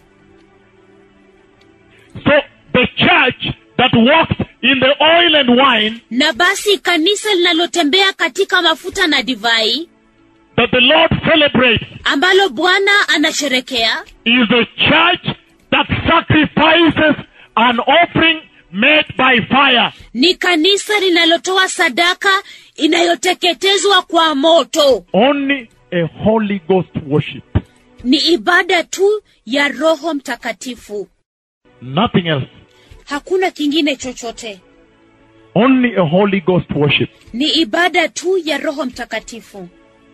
So the church that walks in the oil and wine na basi kanisa linalotembea katika mafuta na divai that the Lord celebrates ambalo bwana anasherekea is a church that sacrifices an offering made by fire. ni kanisa linalotoa sadaka inayoteketezwa kwa moto Only a Holy Ghost worship. ni ibada tu ya roho mtakatifu Nothing else. hakuna kingine chochote Only a Holy Ghost worship. ni ibada tu ya roho mtakatifu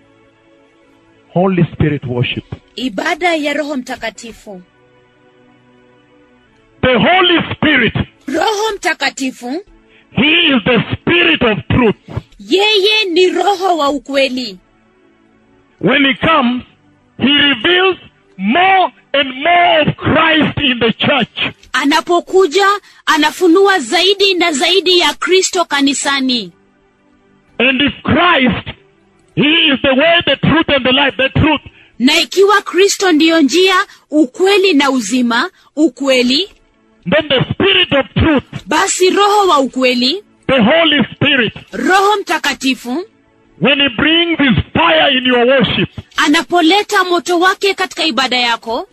Holy Spirit worship. ibada ya roho mtakatifu The Holy Spirit, roho mtakatifu He is the Spirit of truth. yeye ni roho wa ukweli When He comes, He reveals more and more of Christ in the church. anapokuja anafunua zaidi na zaidi ya kristo kanisani And if Christ, He is the way, the truth, and the life, the truth, na ikiwa kristo ndiyo njia ukweli na uzima ukweli then the Spirit of truth, basi roho wa ukweli the Holy Spirit, roho mtakatifu when He brings His fire in your worship, anapoleta moto wake katika ibada yako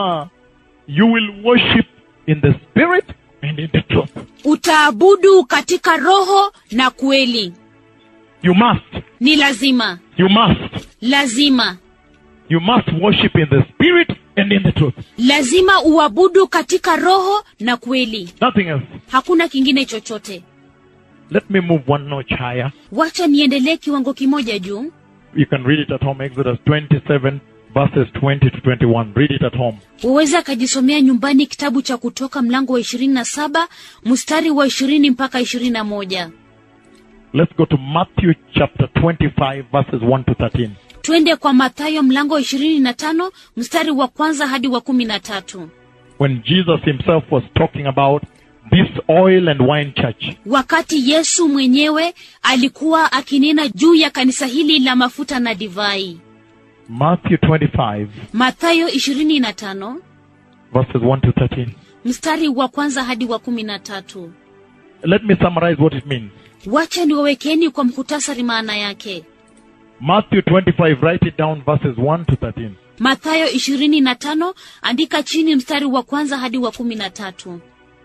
you will worship in the Spirit and in the truth. utaabudu katika roho na kweli You must, ni lazima you must, lazima you must worship in the Spirit and in the truth. lazima uabudu katika roho na kweli Nothing else. hakuna kingine chochote Let me move one notch higher. wacha niendelee kiwango kimoja juu You can read it at home, Exodus 27, verses 20 to 21. Read it at home. waweza akajisomea nyumbani kitabu cha kutoka mlango wa ishirini na saba mstari wa ishirini mpaka ishirini na moja Let's go to Matthew chapter 25, verses 1 to 13. twende kwa mathayo mlango wa ishirini na tano mstari wa kwanza hadi wa kumi na tatu When Jesus himself was talking about this oil and wine church, wakati yesu mwenyewe alikuwa akinena juu ya kanisa hili la mafuta na divai Matthew 25, mathayo ishirini na tano verses 1 to 13. mstari wa kwanza hadi wa kumi na tatu Let me summarize what it means. wacha niwawekeni kwa mkutasari maana yake Matthew 25, write it down, verses 1 to 13. mathayo ishirini na tano andika chini mstari wa kwanza hadi wa kumi na tatu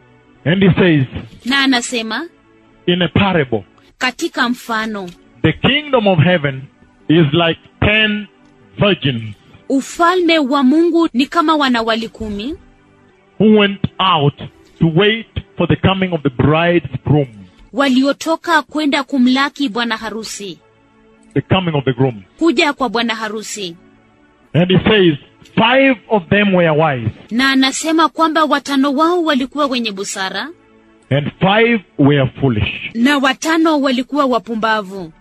And he says, na anasema in a parable, katika mfano the kingdom of heaven is like ten virgins ufalme wa mungu ni kama wanawali kumi who went out to wait for the coming of the bridegroom. waliotoka kwenda kumlaki bwana harusi The coming of the groom. kuja kwa bwana harusi And he says, five of them were wise, na anasema kwamba watano wao walikuwa wenye busara and five were foolish. na watano walikuwa wapumbavu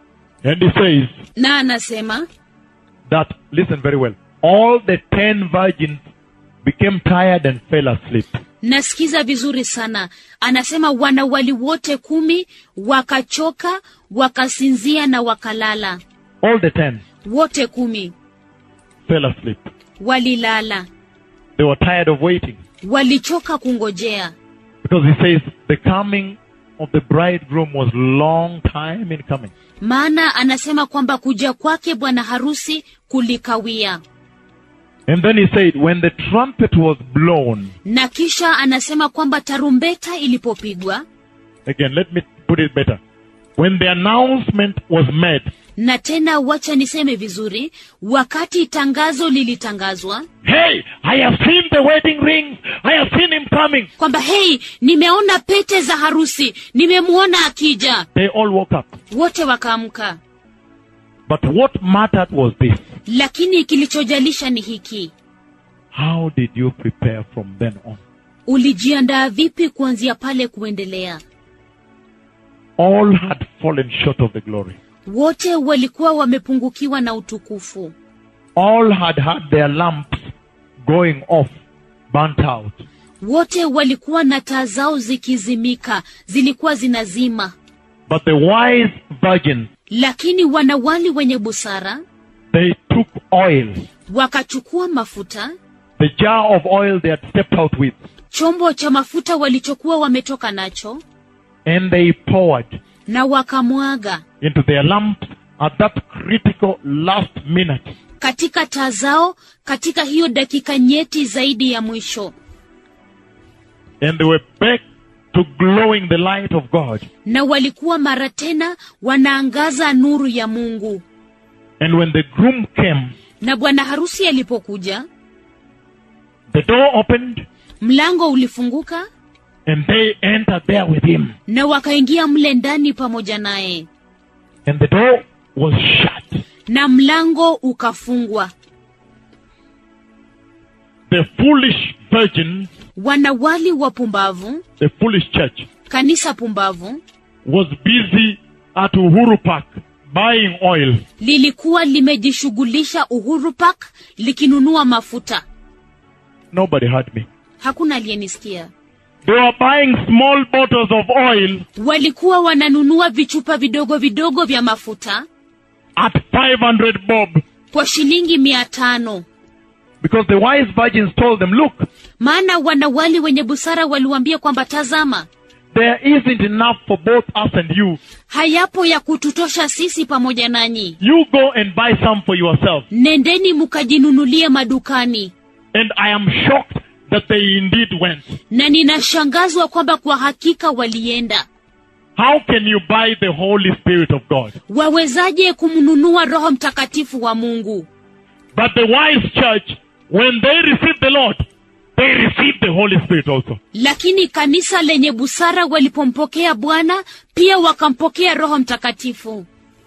And he says na anasema that, listen very well, all the ten virgins became tired and fell asleep. nasikiza vizuri sana anasema wanawali wote kumi wakachoka wakasinzia na wakalala All the ten wote kumi fell asleep. walilala They were tired of waiting. walichoka kungojea Because he says the coming of the bridegroom was long time in coming. maana anasema kwamba kuja kwake bwana harusi kulikawia And then he said, when the trumpet was blown, na kisha anasema kwamba tarumbeta ilipopigwa again, let me put it better. When the announcement was made, na tena wacha niseme vizuri wakati tangazo lilitangazwa hey, I have seen the wedding rings. I have seen him coming. kwamba hei nimeona pete za harusi nimemwona akija They all woke up. wote wakaamka But what mattered was this. lakini kilichojalisha ni hiki How did you prepare from then on? ulijiandaa vipi kuanzia pale kuendelea All had fallen short of the glory. wote walikuwa wamepungukiwa na utukufu All had had their lamps going off, burnt out. wote walikuwa na taa zao zikizimika zilikuwa zinazima But the wise virgins, lakini wanawali wenye busara they took oil, wakachukua mafuta the jar of oil they had stepped out with, chombo cha mafuta walichokuwa wametoka nacho and they poured na wakamwaga into their lamps at that critical last minute. katika taa zao katika hiyo dakika nyeti zaidi ya mwisho And they were back to glowing the light of God. na walikuwa mara tena wanaangaza nuru ya mungu And when the groom came, na bwana harusi alipokuja the door opened mlango ulifunguka and they entered there with him. na wakaingia mle ndani pamoja naye And the door was shut. na mlango ukafungwa The foolish virgins, wanawali wapumbavu the foolish church, kanisa pumbavu was busy at Uhuru Park buying oil. lilikuwa limejishughulisha uhuru park likinunua mafuta Nobody heard me. hakuna aliyenisikia They were buying small bottles of oil walikuwa wananunua vichupa vidogo vidogo vya mafuta at 500 bob kwa shilingi mia tano because the wise virgins told them, look, maana wanawali wenye busara waliwaambia kwamba tazama there isn't enough for both us and you. hayapo ya kututosha sisi pamoja nanyi You go and buy some for yourself. nendeni mkajinunulie madukani And I am shocked that they indeed went. na ninashangazwa kwamba kwa hakika walienda How can you buy the Holy Spirit of God? wawezaje kumnunua roho mtakatifu wa mungu But the wise church, when they received the Lord, they received the Holy Spirit also. lakini kanisa lenye busara walipompokea bwana pia wakampokea roho mtakatifu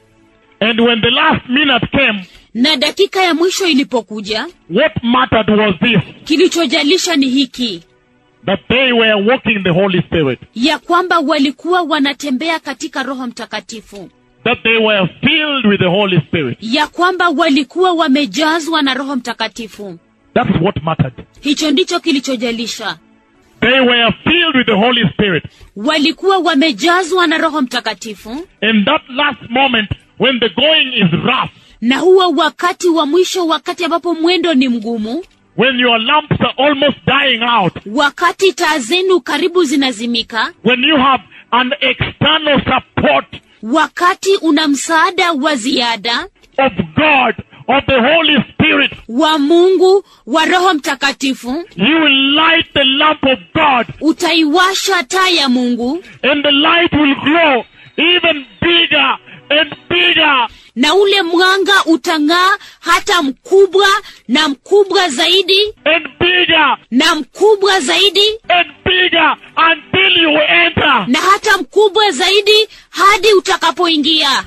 And when the last minute came, na dakika ya mwisho ilipokuja what mattered was this kilichojalisha ni hiki that they were walking the Holy Spirit, ya kwamba walikuwa wanatembea katika roho mtakatifu that they were filled with the Holy Spirit. ya kwamba walikuwa wamejazwa na roho mtakatifu That is what mattered. hicho ndicho kilichojalisha They were filled with the Holy Spirit. walikuwa wamejazwa na roho mtakatifu In that last moment, when the going is rough, na huo wakati wa mwisho wakati ambapo mwendo ni mgumu when your lamps are almost dying out, wakati taa zenu karibu zinazimika when you have an external support wakati una msaada wa ziada of God, of the Holy Spirit, wa mungu wa roho mtakatifu you will light the lamp of God utaiwasha taa ya mungu and the light will glow even bigger and bigger na ule mwanga utang'aa hata mkubwa na mkubwa zaidi and bigger na mkubwa zaidi and bigger until you enter. na hata mkubwa zaidi hadi utakapoingia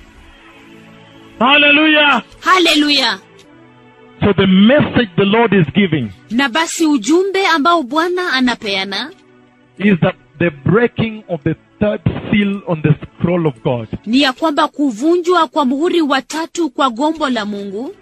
Hallelujah. haleluya So the message the Lord is giving na basi ujumbe ambao bwana anapeana is that the breaking of the third seal on the scroll of God ni ya kwamba kuvunjwa kwa muhuri wa tatu kwa gombo la mungu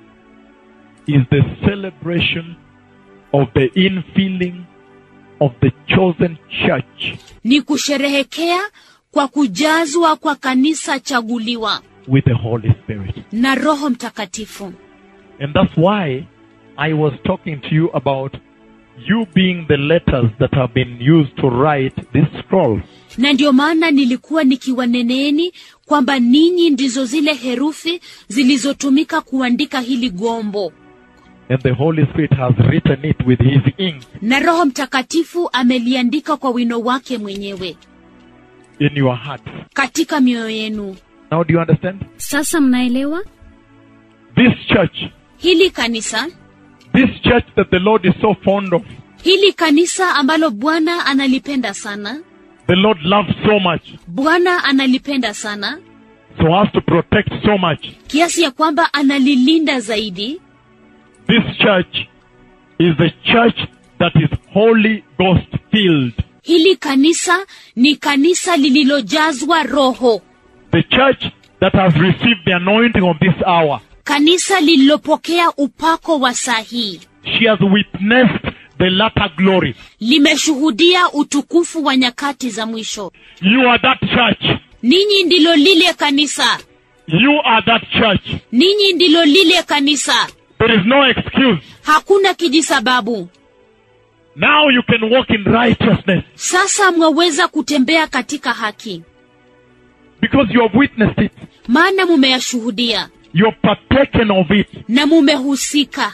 is the celebration of the infilling of the chosen church ni kusherehekea kwa kujazwa kwa kanisa chaguliwa with the Holy Spirit. na roho mtakatifu And that's why I was talking to you about you being the letters that have been used to write this scroll. na ndio maana nilikuwa nikiwaneneeni kwamba ninyi ndizo zile herufi zilizotumika kuandika hili gombo and the Holy Spirit has written it with His ink na roho mtakatifu ameliandika kwa wino wake mwenyewe in your heart. katika mioyo yenu Now, do you understand? sasa mnaelewa This church, hili kanisa this church that the Lord is so fond of, hili kanisa ambalo bwana analipenda sana the Lord loves so much, bwana analipenda sana so has to protect so much. kiasi ya kwamba analilinda zaidi This church is the church that is Holy Ghost filled. hili kanisa ni kanisa lililojazwa roho The church that has received the anointing of this hour. kanisa lililopokea upako wa saa hii She has witnessed the latter glory. limeshuhudia utukufu wa nyakati za mwisho You are that church. ninyi ndilo lile kanisa You are that church. ninyi ndilo lile kanisa There is no excuse. hakuna kijisababu Now you can walk in righteousness sasa mwaweza kutembea katika haki because you have witnessed it. maana mumeyashuhudia You have partaken of it. na mumehusika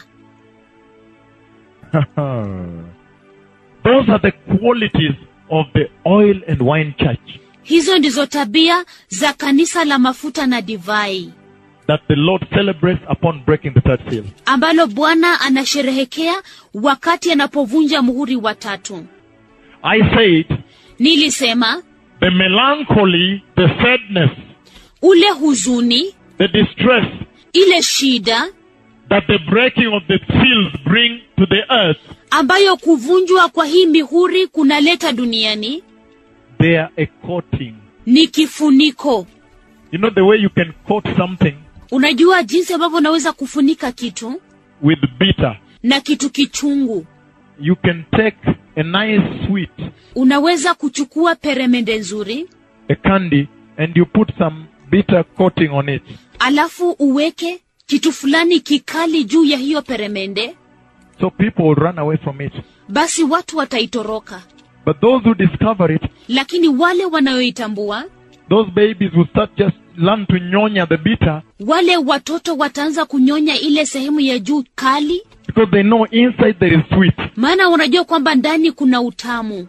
Those are the qualities of the oil and wine church hizo ndizo tabia za kanisa la mafuta na divai that the Lord celebrates upon breaking the third seal. ambalo bwana anasherehekea wakati anapovunja muhuri wa tatu I said nilisema the melancholy, the sadness, ule huzuni the distress ile shida that the breaking of the seals bring to the earth, ambayo kuvunjwa kwa hii mihuri kunaleta duniani they are a coating. ni kifuniko You know the way you can coat something unajua jinsi ambavyo unaweza kufunika kitu with bitter. na kitu kichungu You can take a nice sweet, unaweza kuchukua peremende nzuri a candy, and you put some bitter coating on it. alafu uweke kitu fulani kikali juu ya hiyo peremende So people will run away from it. basi watu wataitoroka But those who discover it, lakini wale wanayoitambua those babies will start just learn to nyonya the bitter wale watoto wataanza kunyonya ile sehemu ya juu kali because they know inside there is sweet. maana unajua kwamba ndani kuna utamu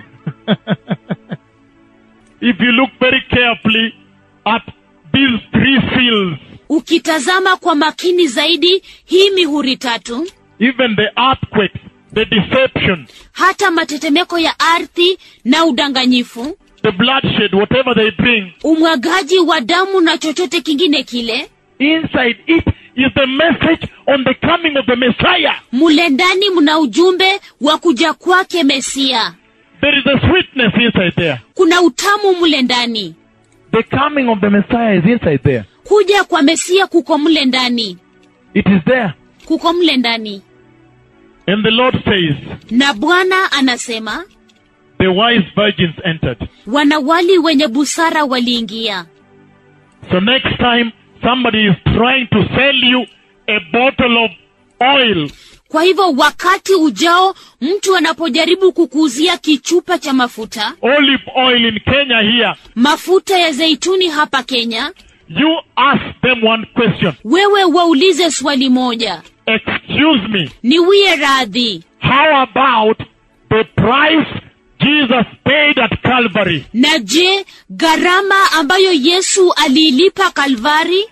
if you look very carefully at these three seals, ukitazama kwa makini zaidi hii mihuri tatu even the earthquakes, the deception, hata matetemeko ya ardhi na udanganyifu the bloodshed, whatever they bring, umwagaji wa damu na chochote kingine kile inside it is the message on the coming of the Messiah. mule ndani mna ujumbe wa kuja kwake mesia There is a sweetness inside there. kuna utamu mule ndani The coming of the Messiah is inside there. kuja kwa mesia kuko mle ndani It is there. kuko mle ndani And the Lord says, na bwana anasema the wise virgins entered. wanawali wenye busara waliingia So next time somebody is trying to sell you a bottle of oil, kwa hivyo wakati ujao mtu anapojaribu kukuuzia kichupa cha mafuta olive oil in Kenya here, mafuta ya zeituni hapa kenya you ask them one question. wewe waulize swali moja Excuse me, niwie radhi how about the price Jesus paid at Calvary? na je gharama ambayo yesu aliilipa kalvari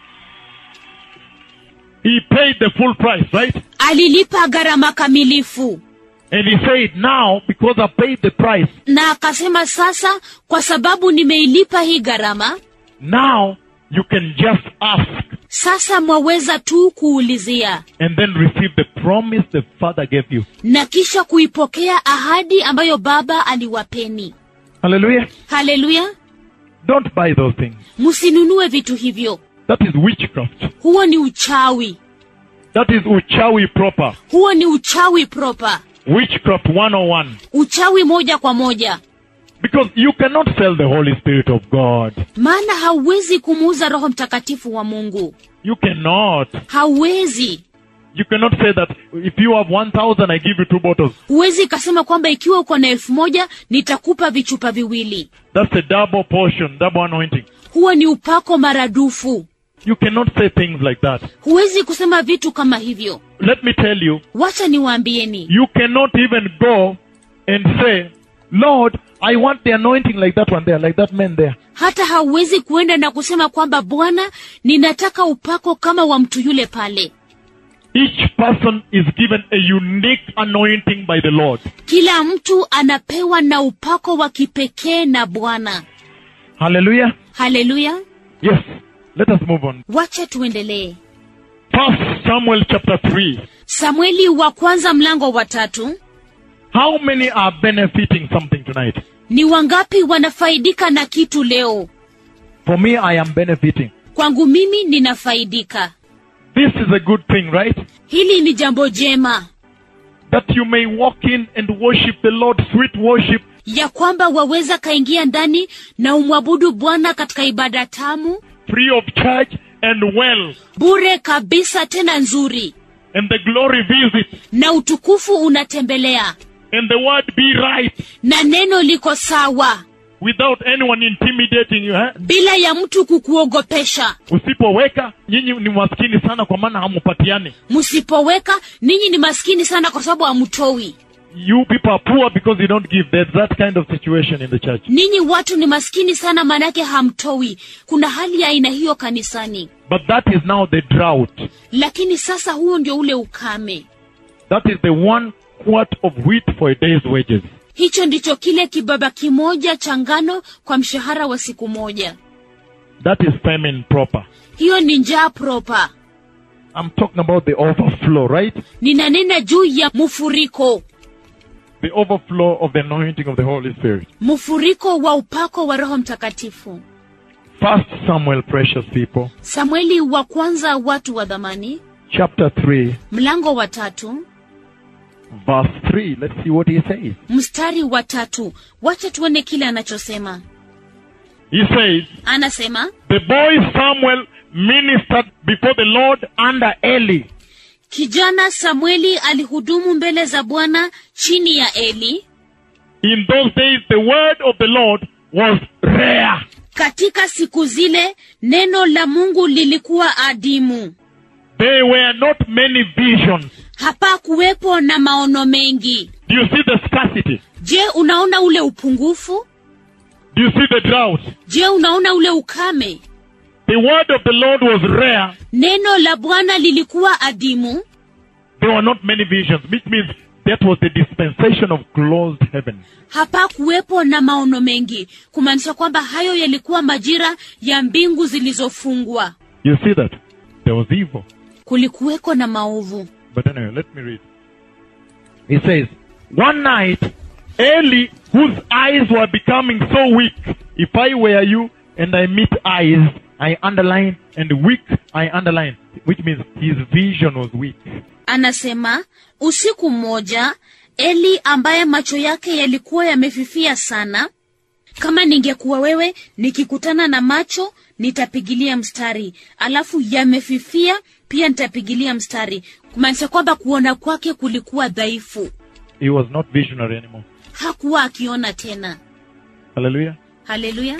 He paid the full price, right? alilipa gharama kamilifu And he said, now, because I paid the price, na akasema sasa kwa sababu nimeilipa hii gharama now you can just ask sasa mwaweza tu kuulizia and then receive the promise the Father gave you. na kisha kuipokea ahadi ambayo baba aliwapeni Hallelujah. haleluya Don't buy those things. msinunue vitu hivyo That is witchcraft. huo ni uchawi That is uchawi proper. huo ni uchawi proper Witchcraft 101. uchawi moja kwa moja Because you cannot sell the Holy Spirit of God. maana hauwezi kumuuza roho mtakatifu wa mungu You cannot. hauwezi You cannot say that if you have 1,000, I give you two bottles. huwezi ikasema kwamba ikiwa uko na elfu moja nitakupa vichupa viwili That's a double portion, double anointing. huo ni upako maradufu You cannot say things like that. huwezi kusema vitu kama hivyo Let me tell you, wacha niwaambieni you cannot even go and say, Lord, I want the anointing like that one there, like that man there. hata hauwezi kuenda na kusema kwamba bwana ninataka upako kama wa mtu yule pale Each person is given a unique anointing by the Lord. kila mtu anapewa na upako wa kipekee na bwana Hallelujah. haleluya Yes. Let us move on. wacha tuendelee First Samuel chapter 3. samueli wa kwanza mlango wa tatu How many are benefiting something tonight? ni wangapi wanafaidika na kitu leo For me, I am benefiting. kwangu mimi ninafaidika This is a good thing, right? hili ni jambo jema That you may walk in and worship the Lord, sweet worship, ya kwamba waweza kaingia ndani na umwabudu bwana katika ibada tamu free of charge and well. bure kabisa tena nzuri And the glory visit. na utukufu unatembelea And the word be right na neno liko sawa without anyone intimidating you. Eh? bila ya mtu kukuogopesha Usipoweka, nyinyi ni maskini sana kwa maana hamupatiani. msipoweka ninyi ni maskini sana kwa sababu hamtoi You people are poor because you don't give. There's that kind of situation in the church. ninyi watu ni maskini sana maanake hamtoi kuna hali ya aina hiyo kanisani But that is now the drought. lakini sasa huo ndio ule ukame That is the one quart of wheat for a day's wages. hicho ndicho kile kibaba kimoja cha ngano kwa mshahara wa siku moja That is famine proper. hiyo ni njaa propa I'm talking about the overflow, right? ninanena juu ya mfuriko The overflow of the anointing of the Holy Spirit. mfuriko wa upako wa roho mtakatifu First Samuel, precious people, samueli wa kwanza watu wa dhamani chapter 3, mlango wa tatu verse 3. Let's see what he says. mstari wa tatu wacha tuone kile anachosema He says, anasema The boy Samuel ministered before the Lord under Eli. kijana samueli alihudumu mbele za bwana chini ya eli In those days, the word of the Lord was rare. katika siku zile neno la mungu lilikuwa adimu There were not many visions. hapakuwepo na maono mengi Do you see the scarcity? je unaona ule upungufu Do you see the drought? je unaona ule ukame The word of the Lord was rare. neno la bwana lilikuwa adimu There were not many visions, which means that was the dispensation of closed heaven. hapakuwepo na maono mengi kumaanisha kwamba hayo yalikuwa majira ya mbingu zilizofungwa You see that? There was evil. kulikuweko na maovu But anyway, let me read. He says, One night, Eli, whose eyes were becoming so weak, if I were you and I meet eyes, I underline, and weak, I underline, which means his vision was weak. anasema usiku mmoja eli ambaye macho yake yalikuwa yamefifia sana kama ningekuwa wewe nikikutana na macho nitapigilia mstari alafu yamefifia pia nitapigilia mstari kumaanisha kwamba kuona kwake kulikuwa dhaifu He was not visionary anymore. hakuwa akiona tena Hallelujah. haleluya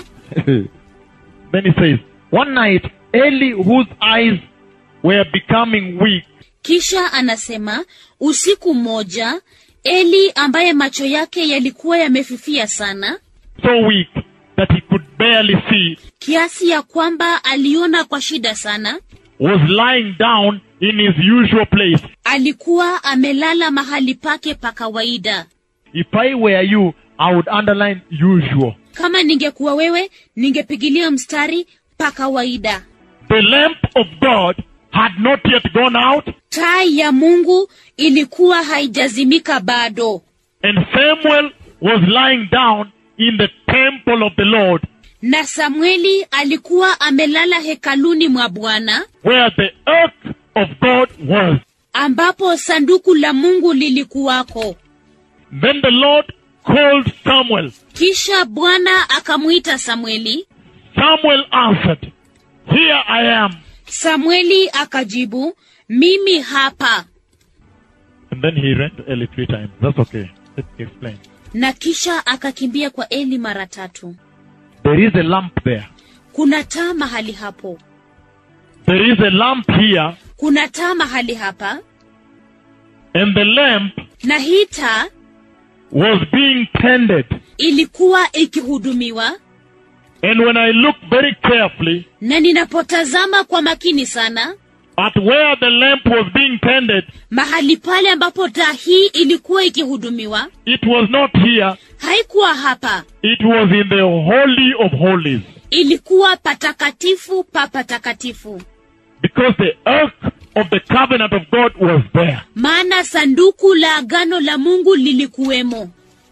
then he says, One night, Eli, whose eyes were becoming weak, kisha anasema usiku mmoja eli ambaye macho yake yalikuwa yamefifia sana so weak that he could barely see, kiasi ya kwamba aliona kwa shida sana was lying down in his usual place. alikuwa amelala mahali pake pa kawaida If I were you, I would underline usual. kama ningekuwa wewe ningepigilia mstari pa kawaida The lamp of God had not yet gone out, taa ya mungu ilikuwa haijazimika bado and Samuel was lying down in the temple of the Lord, na samueli alikuwa amelala hekaluni mwa bwana where the ark of God was. ambapo sanduku la mungu lilikuwako Then the Lord called Samuel. kisha bwana akamwita samueli Samuel answered, Here I am. samueli akajibu mimi hapa And then he ran to Eli three times. That's okay. Let me explain. na kisha akakimbia kwa eli mara tatu There is a lamp there. kuna taa mahali hapo there is a lamp here, kuna taa mahali hapa and the lamp na hii taa was being tended. ilikuwa ikihudumiwa And when I look very carefully na ninapotazama kwa makini sana at where the lamp was being tended, mahali pale ambapo taa hii ilikuwa ikihudumiwa it was not here, haikuwa hapa it was in the Holy of Holies. ilikuwa patakatifu pa patakatifu Because the ark of the covenant of God was there. maana sanduku la agano la mungu lilikuwemo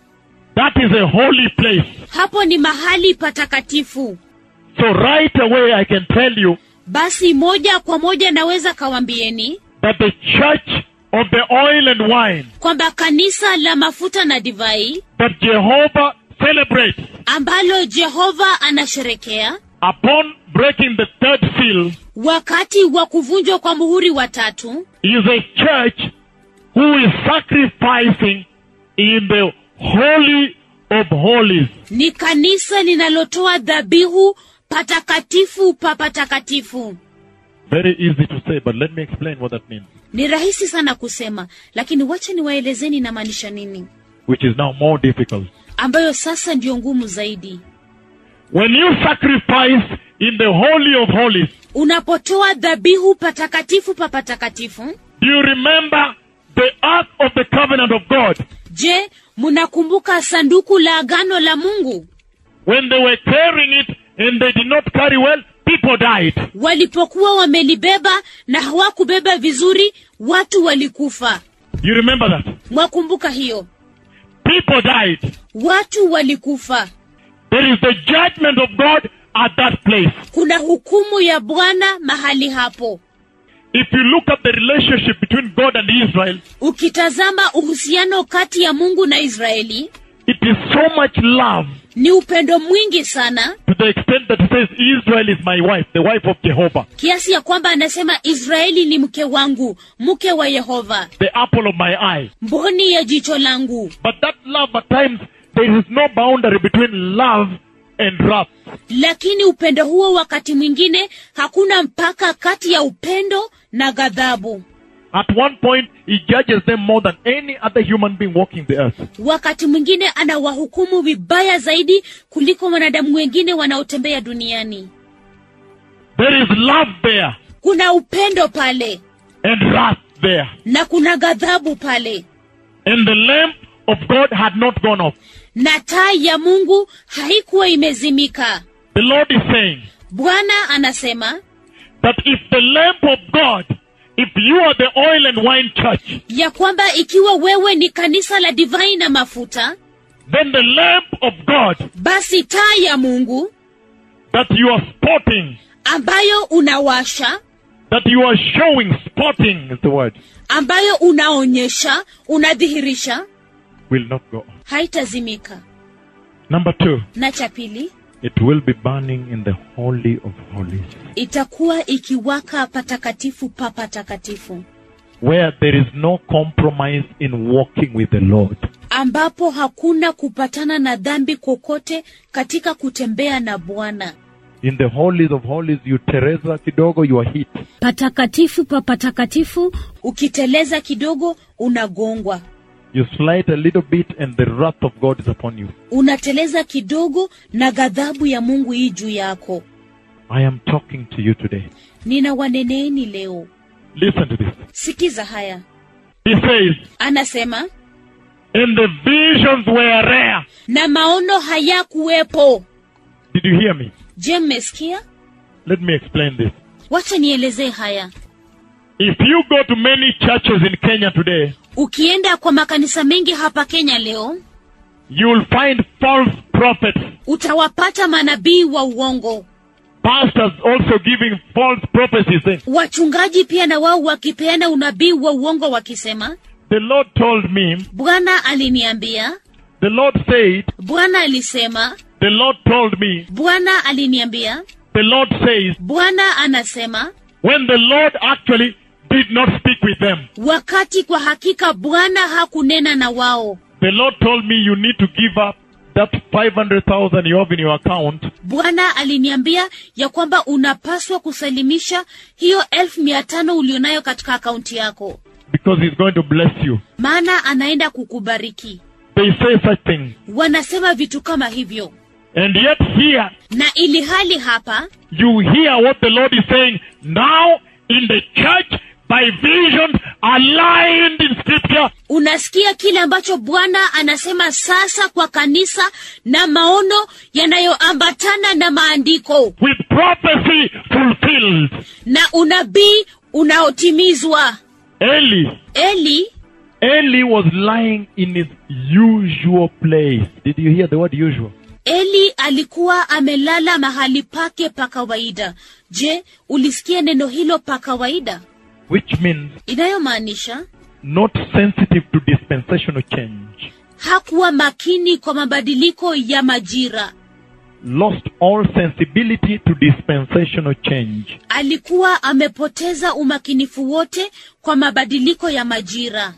That is a holy place. hapo ni mahali patakatifu So right away I can tell you basi moja kwa moja naweza kawambieni that the church of the oil and wine kwamba kanisa la mafuta na divai that Jehovah celebrates ambalo jehova anasherekea upon breaking the third seal wakati wa kuvunjwa kwa muhuri wa tatu is a church who is sacrificing in the holy of holies. ni kanisa linalotoa dhabihu patakatifu pa patakatifu Very easy to say, but let me explain what that means, ni rahisi sana kusema lakini wacha niwaelezeni namaanisha nini which is now more difficult. ambayo sasa ndiyo ngumu zaidi When you sacrifice in the holy of holies, unapotoa dhabihu patakatifu pa patakatifu do you remember the ark of the covenant of God? je mnakumbuka sanduku la agano la mungu When they were carrying it and they did not carry well, people died. walipokuwa wamelibeba na hawakubeba vizuri watu walikufa You remember that? mwakumbuka hiyo People died. watu walikufa There is the judgment of God at that place. kuna hukumu ya bwana mahali hapo If you look at the relationship between God and Israel, ukitazama uhusiano kati ya mungu na israeli it is so much love ni upendo mwingi sana to the extent that it says, Israel is my wife, the wife of Jehovah, kiasi ya kwamba anasema israeli ni mke wangu mke wa yehova the apple of my eye. mboni ya jicho langu But that love, at times, there is no boundary between love and wrath. lakini upendo huo wakati mwingine hakuna mpaka kati ya upendo na ghadhabu At one point, he judges them more than any other human being walking the earth. wakati mwingine anawahukumu vibaya zaidi kuliko wanadamu wengine wanaotembea duniani There is love there kuna upendo pale and wrath there. na kuna ghadhabu pale And the lamp of God had not gone off. na taa ya mungu haikuwa imezimika The Lord is saying bwana anasema that if the lamp of God, if you are the oil and wine church, ya kwamba ikiwa wewe ni kanisa la divai na mafuta then the lamp of God basi taa ya mungu that you are spotting, ambayo unawasha that you are showing, spotting is the word, ambayo unaonyesha unadhihirisha will not go. off. haitazimika Number two, na cha pili it will be burning in the holy of holies, itakuwa ikiwaka patakatifu pa patakatifu where there is no compromise in walking with the Lord. ambapo hakuna kupatana na dhambi kokote katika kutembea na bwana In the holies of holies, you Teresa kidogo, you are hit. patakatifu pa patakatifu ukiteleza kidogo unagongwa You slide a little bit and the wrath of God is upon you. unateleza kidogo na ghadhabu ya mungu hii juu yako I am talking to you today. nina waneneeni leo Listen to this. sikiza haya He says, anasema and the visions were rare. na maono hayakuwepo Did you hear me? je mmesikia Let me explain this. wacha nielezee haya If you go to many churches in Kenya today, ukienda kwa makanisa mengi hapa kenya leo you will find false prophets, utawapata manabii wa uongo pastors also giving false prophecies. saying, wachungaji pia na wao wakipeana unabii wa uongo wakisema The Lord told me, bwana aliniambia the Lord said, bwana alisema the Lord told me, bwana aliniambia the Lord says, bwana anasema when the Lord actually did not speak with them. wakati kwa hakika bwana hakunena na wao The Lord told me you need to give up that 500,000 you have in your account bwana aliniambia ya kwamba unapaswa kusalimisha hiyo elfu mia tano ulionayo katika akaunti yako because he's going to bless you. maana anaenda kukubariki They say such things. wanasema vitu kama hivyo And yet here, na ili hali hapa you hear what the Lord is saying now in the church by visions aligned in scripture. unasikia kile ambacho bwana anasema sasa kwa kanisa na maono yanayoambatana na maandiko with prophecy fulfilled. na unabii unaotimizwa Eli, eli Eli was lying in his usual place. Did you hear the word usual? eli alikuwa amelala mahali pake pa kawaida je ulisikia neno hilo pa kawaida Which means inayomaanisha not sensitive to dispensational change. hakuwa makini kwa mabadiliko ya majira Lost all sensibility to dispensational change. alikuwa amepoteza umakinifu wote kwa mabadiliko ya majira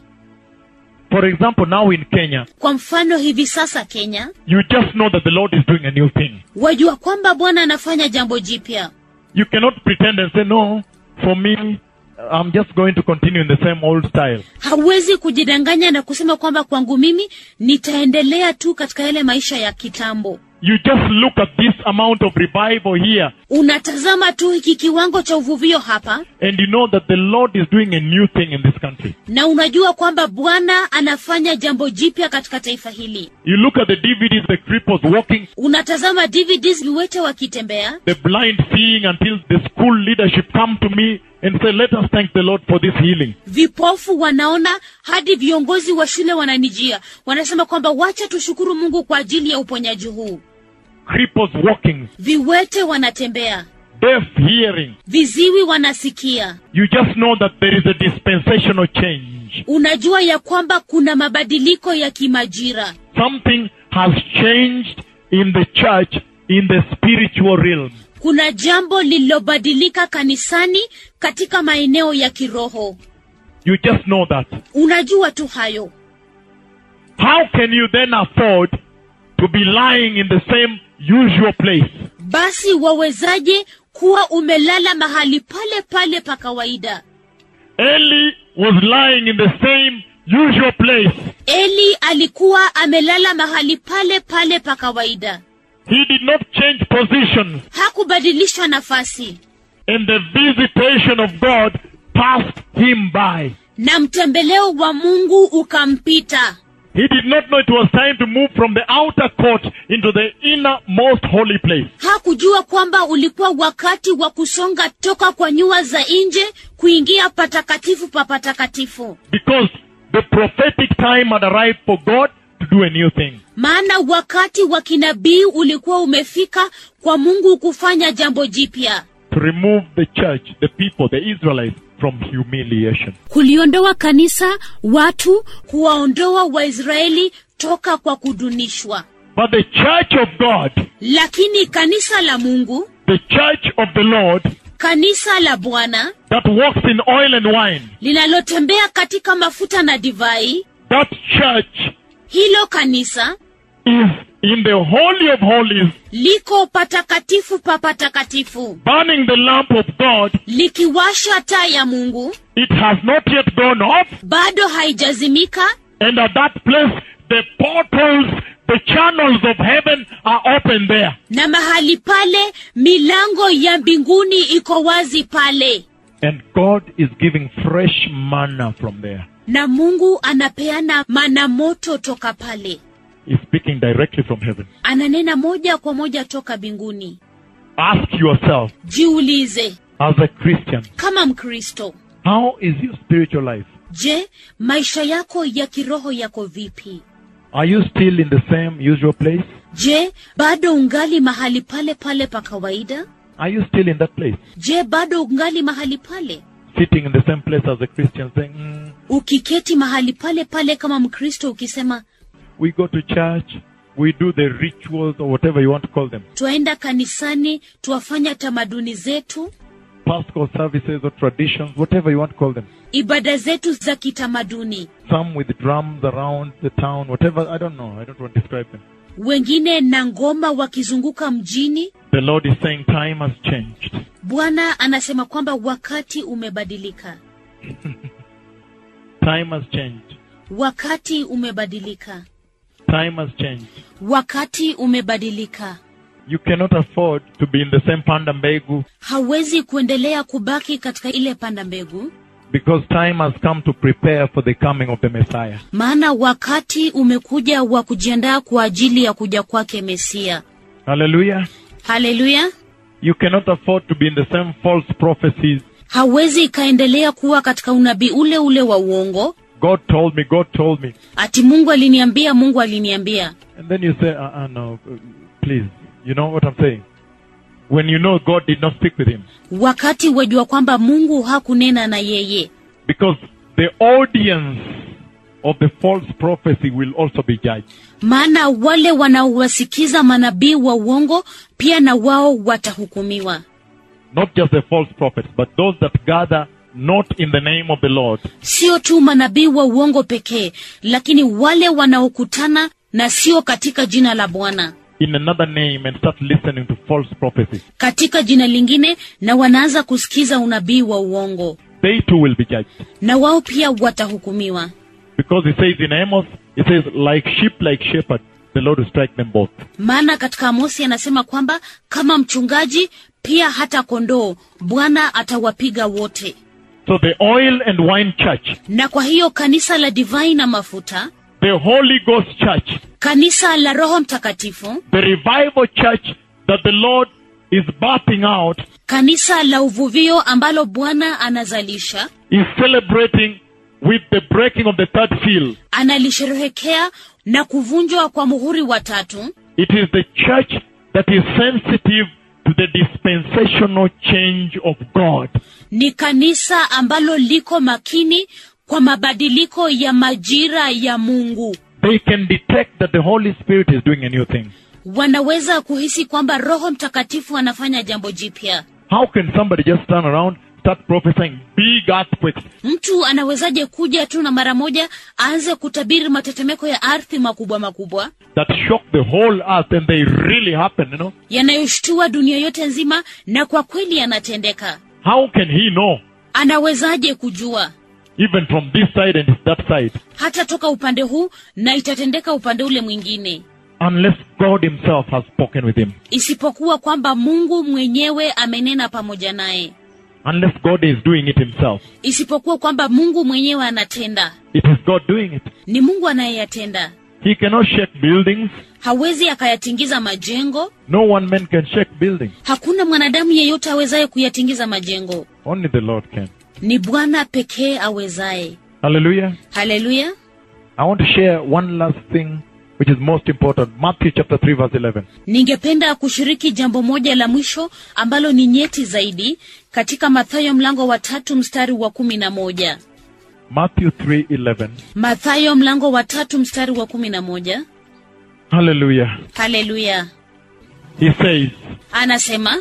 For example, now in Kenya, kwa mfano hivi sasa kenya you just know that the Lord is doing a new thing. wajua kwamba bwana anafanya jambo jipya You cannot pretend and say, no, for me, I'm just going to continue in the same old style. hauwezi kujidanganya na kusema kwamba kwangu mimi nitaendelea tu katika yale maisha ya kitambo You just look at this amount of revival here unatazama tu hiki kiwango cha uvuvio hapa and you know that the Lord is doing a new thing in this country. na unajua kwamba bwana anafanya jambo jipya katika taifa hili You look at the DVDs, the cripples walking, unatazama dvds viwete wakitembea the blind seeing until the school leadership come to me and say, let us thank the Lord for this healing. vipofu wanaona hadi viongozi wa shule wananijia wanasema kwamba wacha tushukuru mungu kwa ajili ya uponyaji huu Cripples walking, viwete wanatembea deaf hearing. viziwi wanasikia You just know that there is a dispensational change. unajua ya kwamba kuna mabadiliko ya kimajira Something has changed in the church in the spiritual realm. kuna jambo lililobadilika kanisani katika maeneo ya kiroho You just know that. unajua tu hayo How can you then afford to be lying in the same usual place? basi wawezaje kuwa umelala mahali pale pale pa kawaida Eli was lying in the same usual place. eli alikuwa amelala mahali pale pale pa kawaida He did not change positions, hakubadilisha nafasi and the visitation of God passed him by. na mtembeleo wa mungu ukampita He did not know it was time to move from the outer court into the innermost holy place. hakujua kwamba ulikuwa wakati wa kusonga toka kwa nyua za nje kuingia patakatifu pa patakatifu Because the prophetic time had arrived for God to do a new thing. maana wakati wa kinabii ulikuwa umefika kwa mungu kufanya jambo jipya To remove the church, the people, the Israelites from humiliation. kuliondoa kanisa watu kuwaondoa waisraeli toka kwa kudunishwa But the church of God, lakini kanisa la mungu the church of the Lord kanisa la bwana that walks in oil and wine, linalotembea katika mafuta na divai that church hilo kanisa is in the Holy of Holies, liko patakatifu pa patakatifu burning the lamp of God. likiwasha taa ya mungu It has not yet gone off, bado haijazimika and at that place, the portals, the channels of heaven are open there. na mahali pale milango ya mbinguni iko wazi pale And God is giving fresh manna from there. na mungu anapeana mana moto toka pale He's speaking directly from heaven. ananena moja kwa moja toka mbinguni Ask yourself, jiulize as a Christian, kama mkristo how is your spiritual life? je maisha yako ya kiroho yako vipi Are you still in the same usual place? je bado ungali mahali pale pale pa kawaida Are you still in that place? je bado ungali mahali pale Sitting in the same place as a Christian saying, mm, ukiketi mahali pale pale kama mkristo ukisema we go to church, we do the rituals or whatever you want to call them, twaenda kanisani twafanya tamaduni zetu Paschal services or traditions, whatever you want to call them. ibada zetu za kitamaduni Some with drums around the town, whatever, I don't know, I don't want to describe them. wengine na ngoma wakizunguka mjini The Lord is saying time has changed. bwana anasema kwamba wakati umebadilika Time has changed. wakati umebadilika Time has changed. wakati umebadilika You cannot afford to be in the same panda mbegu hawezi kuendelea kubaki katika ile panda mbegu because time has come to prepare for the coming of the Messiah. maana wakati umekuja wa kujiandaa kwa ajili ya kuja kwake mesia Hallelujah. haleluya You cannot afford to be in the same false prophecies. hawezi ikaendelea kuwa katika unabii ule ule wa uongo God told me, God told me. ati mungu aliniambia mungu aliniambia And then you say, uh, uh, no, uh, please. You know what I'm saying? When you know God did not speak with him. wakati wajua kwamba mungu hakunena na yeye Because the audience of the false prophecy will also be judged. maana wale wanaowasikiza manabii wa uongo pia na wao watahukumiwa Not just the false prophets, but those that gather not in the name of the Lord. sio tu manabii wa uongo pekee lakini wale wanaokutana na sio katika jina la bwana in another name and start listening to false prophecy. katika jina lingine na wanaanza kusikiza unabii wa uongo They too will be judged. na wao pia watahukumiwa Because it says in Amos, it says, like sheep, like shepherd, the Lord will strike them both. maana katika amosi anasema kwamba kama mchungaji pia hata kondoo bwana atawapiga wote So the oil and wine church, na kwa hiyo kanisa la divai na mafuta the Holy Ghost church, kanisa la roho mtakatifu the revival church that the Lord is birthing out kanisa la uvuvio ambalo bwana anazalisha is celebrating with the breaking of the third seal. analisherehekea na kuvunjwa kwa muhuri wa tatu It is the church that is sensitive to the dispensational change of God. ni kanisa ambalo liko makini kwa mabadiliko ya majira ya mungu They can detect that the Holy Spirit is doing a new thing. wanaweza kuhisi kwamba roho mtakatifu anafanya jambo jipya How can somebody just turn around, start prophesying big earthquakes? mtu anawezaje kuja tu na mara moja aanze kutabiri matetemeko ya ardhi makubwa makubwa that shock the whole earth and they really happen, you know? yanayoshtua dunia yote nzima na kwa kweli yanatendeka How can he know? anawezaje kujua Even from this side and that side. hata toka upande huu na itatendeka upande ule mwingine Unless God himself has spoken with him. isipokuwa kwamba mungu mwenyewe amenena pamoja naye Unless God is doing it himself. isipokuwa kwamba mungu mwenyewe anatenda It is God doing it. ni mungu anayeyatenda He cannot shake buildings. hawezi akayatingiza majengo No one man can shake buildings. hakuna mwanadamu yeyote awezaye kuyatingiza majengo Only the Lord can. ni bwana pekee awezaye Hallelujah. haleluya I want to share one last thing which is most important. Matthew chapter 3 verse 11. ningependa kushiriki jambo moja la mwisho ambalo ni nyeti zaidi katika mathayo mlango wa tatu mstari wa kumi na moja Matthew 3:11. mathayo mlango wa tatu mstari wa kumi na moja Hallelujah. haleluya He says, anasema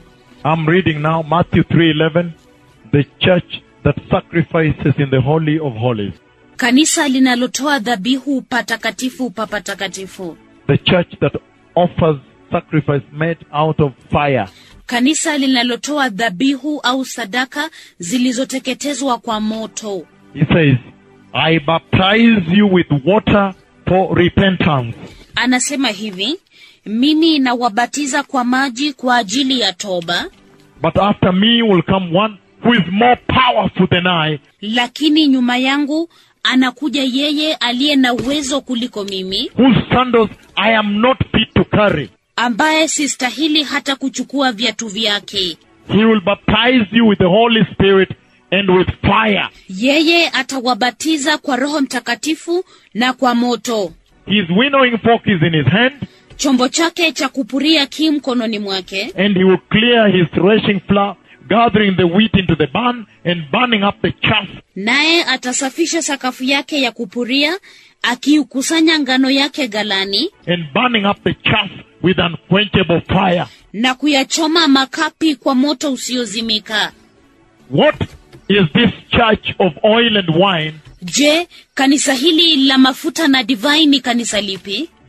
I'm reading now Matthew 3:11, the church that sacrifices in the holy of holies. kanisa linalotoa dhabihu patakatifu pa patakatifu The church that offers sacrifice made out of fire. kanisa linalotoa dhabihu au sadaka zilizoteketezwa kwa moto He says, I baptize you with water for repentance. anasema hivi mimi nawabatiza kwa maji kwa ajili ya toba But after me will come one who is more powerful than I, lakini nyuma yangu anakuja yeye aliye na uwezo kuliko mimi whose sandals I am not fit to carry. ambaye sistahili hata kuchukua viatu vyake He will baptize you with the Holy Spirit and with fire. yeye atawabatiza kwa roho mtakatifu na kwa moto His winnowing fork is in his hand, chombo chake cha kupuria ki mkononi mwake and he will clear his threshing floor, gathering the wheat into the barn and burning up the chaff. naye atasafisha sakafu yake ya kupuria akiukusanya ngano yake galani and burning up the chaff with unquenchable fire. na kuyachoma makapi kwa moto usiozimika What is this church of oil and wine? je kanisa hili la mafuta na divai ni kanisa lipi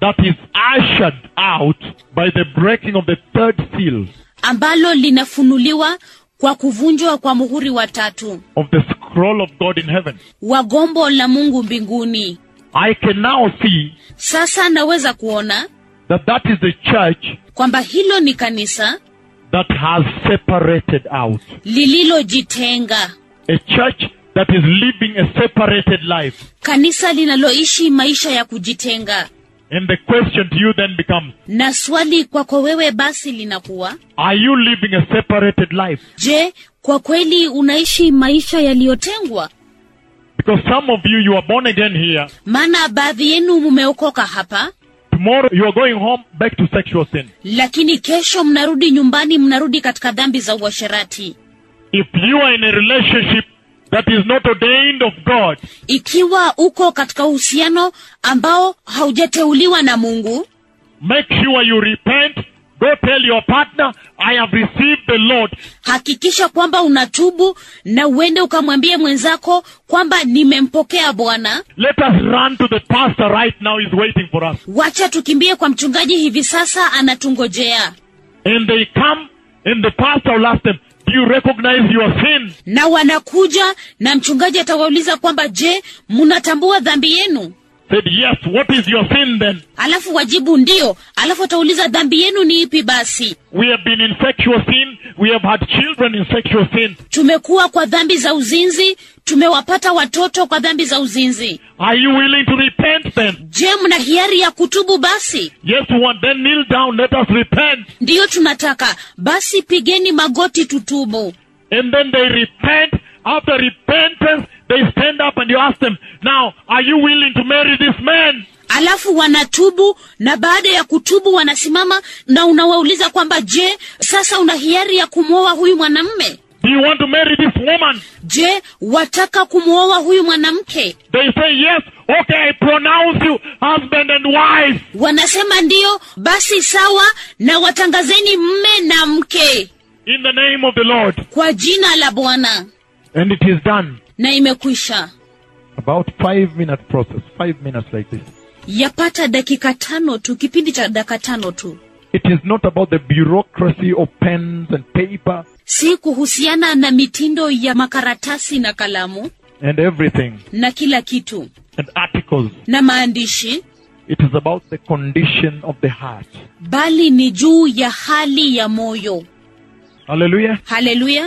that is ushered out by the breaking of the third seal ambalo linafunuliwa kwa kuvunjwa kwa muhuri wa tatu of the scroll of God in heaven. wa gombo la mungu mbinguni I can now see sasa naweza kuona that that is the church kwamba hilo ni kanisa that has separated out. lililojitenga A church that is living a separated life. kanisa linaloishi maisha ya kujitenga And the question to you then becomes, na swali kwako wewe basi linakuwa are you living a separated life? je kwa kweli unaishi maisha yaliyotengwa Because some of you, you are born again here. maana baadhi yenu mumeokoka hapa Tomorrow you are going home back to sexual sin. lakini kesho mnarudi nyumbani mnarudi katika dhambi za uasherati If you are in a relationship that is not ordained of God, ikiwa uko katika uhusiano ambao haujateuliwa na mungu make sure you repent. Go tell your partner, I have received the Lord. hakikisha kwamba unatubu na uende ukamwambie mwenzako kwamba nimempokea bwana Let us run to the pastor right now. He's waiting for us. wacha tukimbie kwa mchungaji hivi sasa anatungojea And they come and the pastor will ask them, do you recognize your sin? na wanakuja na mchungaji atawauliza kwamba je mnatambua dhambi yenu Said, yes. What is your sin then? alafu wajibu ndio alafu atauliza dhambi yenu ni ipi basi We have been in sexual sin. We have had children in sexual sin. tumekuwa kwa dhambi za uzinzi tumewapata watoto kwa dhambi za uzinzi Are you willing to repent then? je mna hiari ya kutubu basi Yes, we want. Then kneel down. Let us repent. ndiyo tunataka basi pigeni magoti tutubu And then they repent. After repentance, they stand up and you ask them, now, are you willing to marry this man? alafu wanatubu na baada ya kutubu wanasimama na unawauliza kwamba je sasa una hiari ya kumwoa huyu mwanamme Do you want to marry this woman? je wataka kumwoa huyu mwanamke They say, yes. Okay, I pronounce you husband and wife. wanasema ndiyo basi sawa na watangazeni mme na mke In the name of the Lord. kwa jina la bwana And it is done. na imekwisha About five minute process. Five minutes like this. yapata dakika tano tu kipindi cha dakika tano tu It is not about the bureaucracy of pens and paper si kuhusiana na mitindo ya makaratasi na kalamu and everything na kila kitu and articles. na maandishi It is about the condition of the heart. bali ni juu ya hali ya moyo Hallelujah. haleluya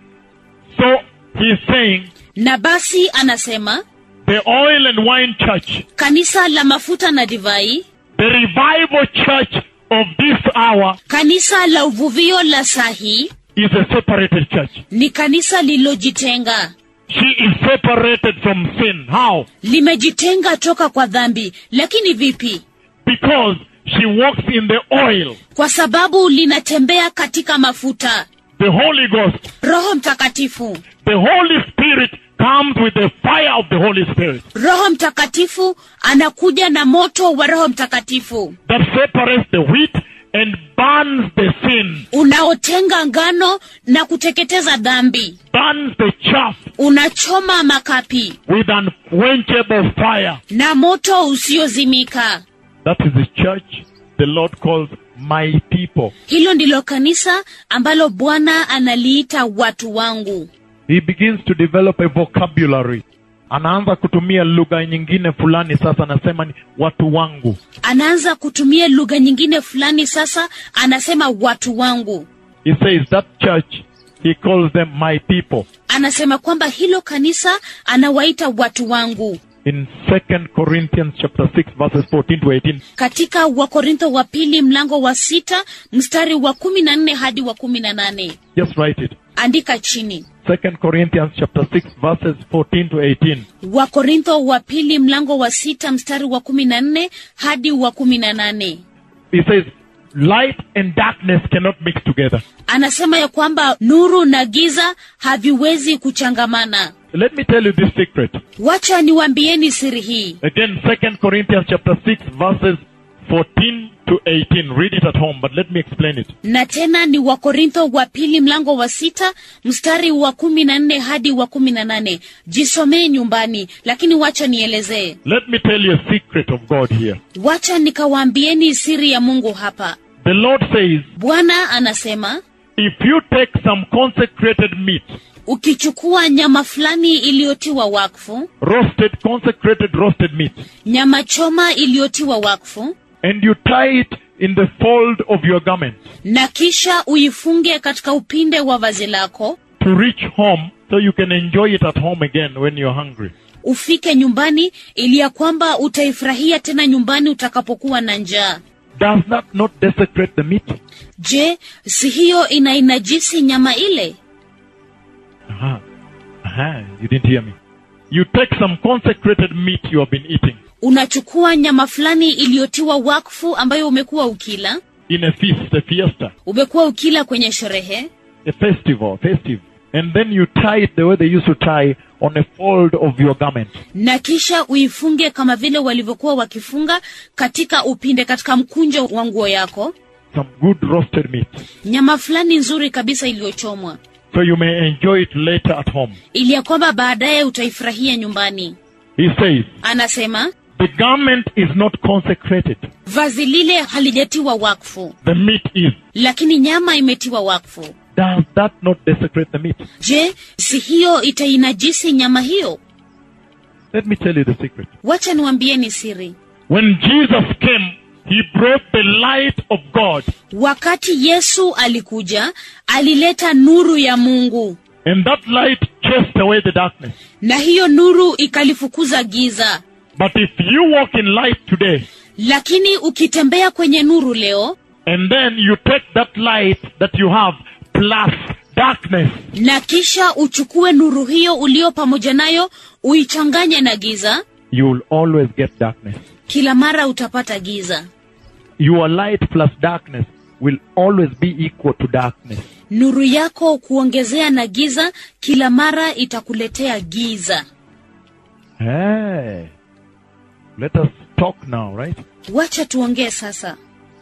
So he's saying na basi anasema the oil and wine church, kanisa la mafuta na divai the revival church of this hour kanisa la uvuvio la sahi is a separated church. ni kanisa lililojitenga She is separated from sin. How? limejitenga toka kwa dhambi lakini vipi Because she walks in the oil, kwa sababu linatembea katika mafuta the Holy Ghost. roho mtakatifu The Holy Spirit comes with the fire of the Holy Spirit roho mtakatifu anakuja na moto wa roho mtakatifu that separates the wheat and burns the sin, unaotenga ngano na kuteketeza dhambi burns the chaff unachoma makapi with unquenchable fire. na moto usiozimika That is the church the Lord calls my people. hilo ndilo kanisa ambalo bwana analiita watu wangu He begins to develop a vocabulary. Anaanza kutumia lugha nyingine fulani sasa anasema ni watu wangu. anaanza kutumia lugha nyingine fulani sasa anasema watu wangu He says that church, he calls them my people. anasema kwamba hilo kanisa anawaita watu wangu In 2 Corinthians chapter 6 verses 14 to 18, katika wakorintho wa pili mlango wa sita mstari wa kumi na nne hadi wa kumi na nane just write it. andika chini 2 Corinthians chapter 6 verses 14 to 18. wakorintho wa pili mlango wa sita mstari wa kumi na nne hadi wa kumi na nane He says, light and darkness cannot mix together. anasema ya kwamba nuru na giza haviwezi kuchangamana Let me tell you this secret. wacha niwambieni siri hii Again, 2 Corinthians chapter 6 verses 14 to 18. Read it at home, but let me explain it. na tena ni wakorintho wa pili mlango wa sita mstari wa kumi na nne hadi wa kumi na nane jisomee nyumbani lakini wacha nielezee Let me tell you a secret of God here. wacha nikawaambieni siri ya mungu hapa The Lord says, bwana anasema if you take some consecrated meat, ukichukua nyama fulani iliyotiwa wakfu roasted, consecrated roasted meat, nyama choma iliyotiwa wakfu and you tie it in the fold of your garment na kisha uifunge katika upinde wa vazi lako to reach home so you can enjoy it at home again when you're hungry. ufike nyumbani ili ya kwamba utaifurahia tena nyumbani utakapokuwa na njaa Does that not desecrate the meat? je si hiyo inainajisi nyama ile Aha. Aha. You didn't hear me. You take some consecrated meat you have been eating unachukua nyama fulani iliyotiwa wakfu ambayo umekuwa ukila in a feast, a fiesta, umekuwa ukila kwenye sherehe a festival, festive. And then you tie it the way they used to tie on a fold of your garment. na kisha uifunge kama vile walivyokuwa wakifunga katika upinde katika mkunjo wa nguo yako Some good roasted meat. nyama fulani nzuri kabisa iliyochomwa So you may enjoy it later at home. ili ya kwamba baadaye utaifurahia nyumbani He says, anasema the garment is not consecrated. vazi lile halijatiwa wakfu The meat is. lakini nyama imetiwa wakfu Does that not desecrate the meat? je si hiyo itainajisi nyama hiyo Let me tell you the secret. wacha niwambieni siri When Jesus came, he brought the light of God. wakati yesu alikuja alileta nuru ya mungu And that light chased away the darkness. na hiyo nuru ikalifukuza giza But if you walk in light today, lakini ukitembea kwenye nuru leo and then you take that light that you have plus darkness, na kisha uchukue nuru hiyo ulio pamoja nayo uichanganye na giza you will always get darkness. kila mara utapata giza Your light plus darkness will always be equal to darkness. nuru yako kuongezea na giza kila mara itakuletea giza Hey. Let us talk now, right? wacha tuongee sasa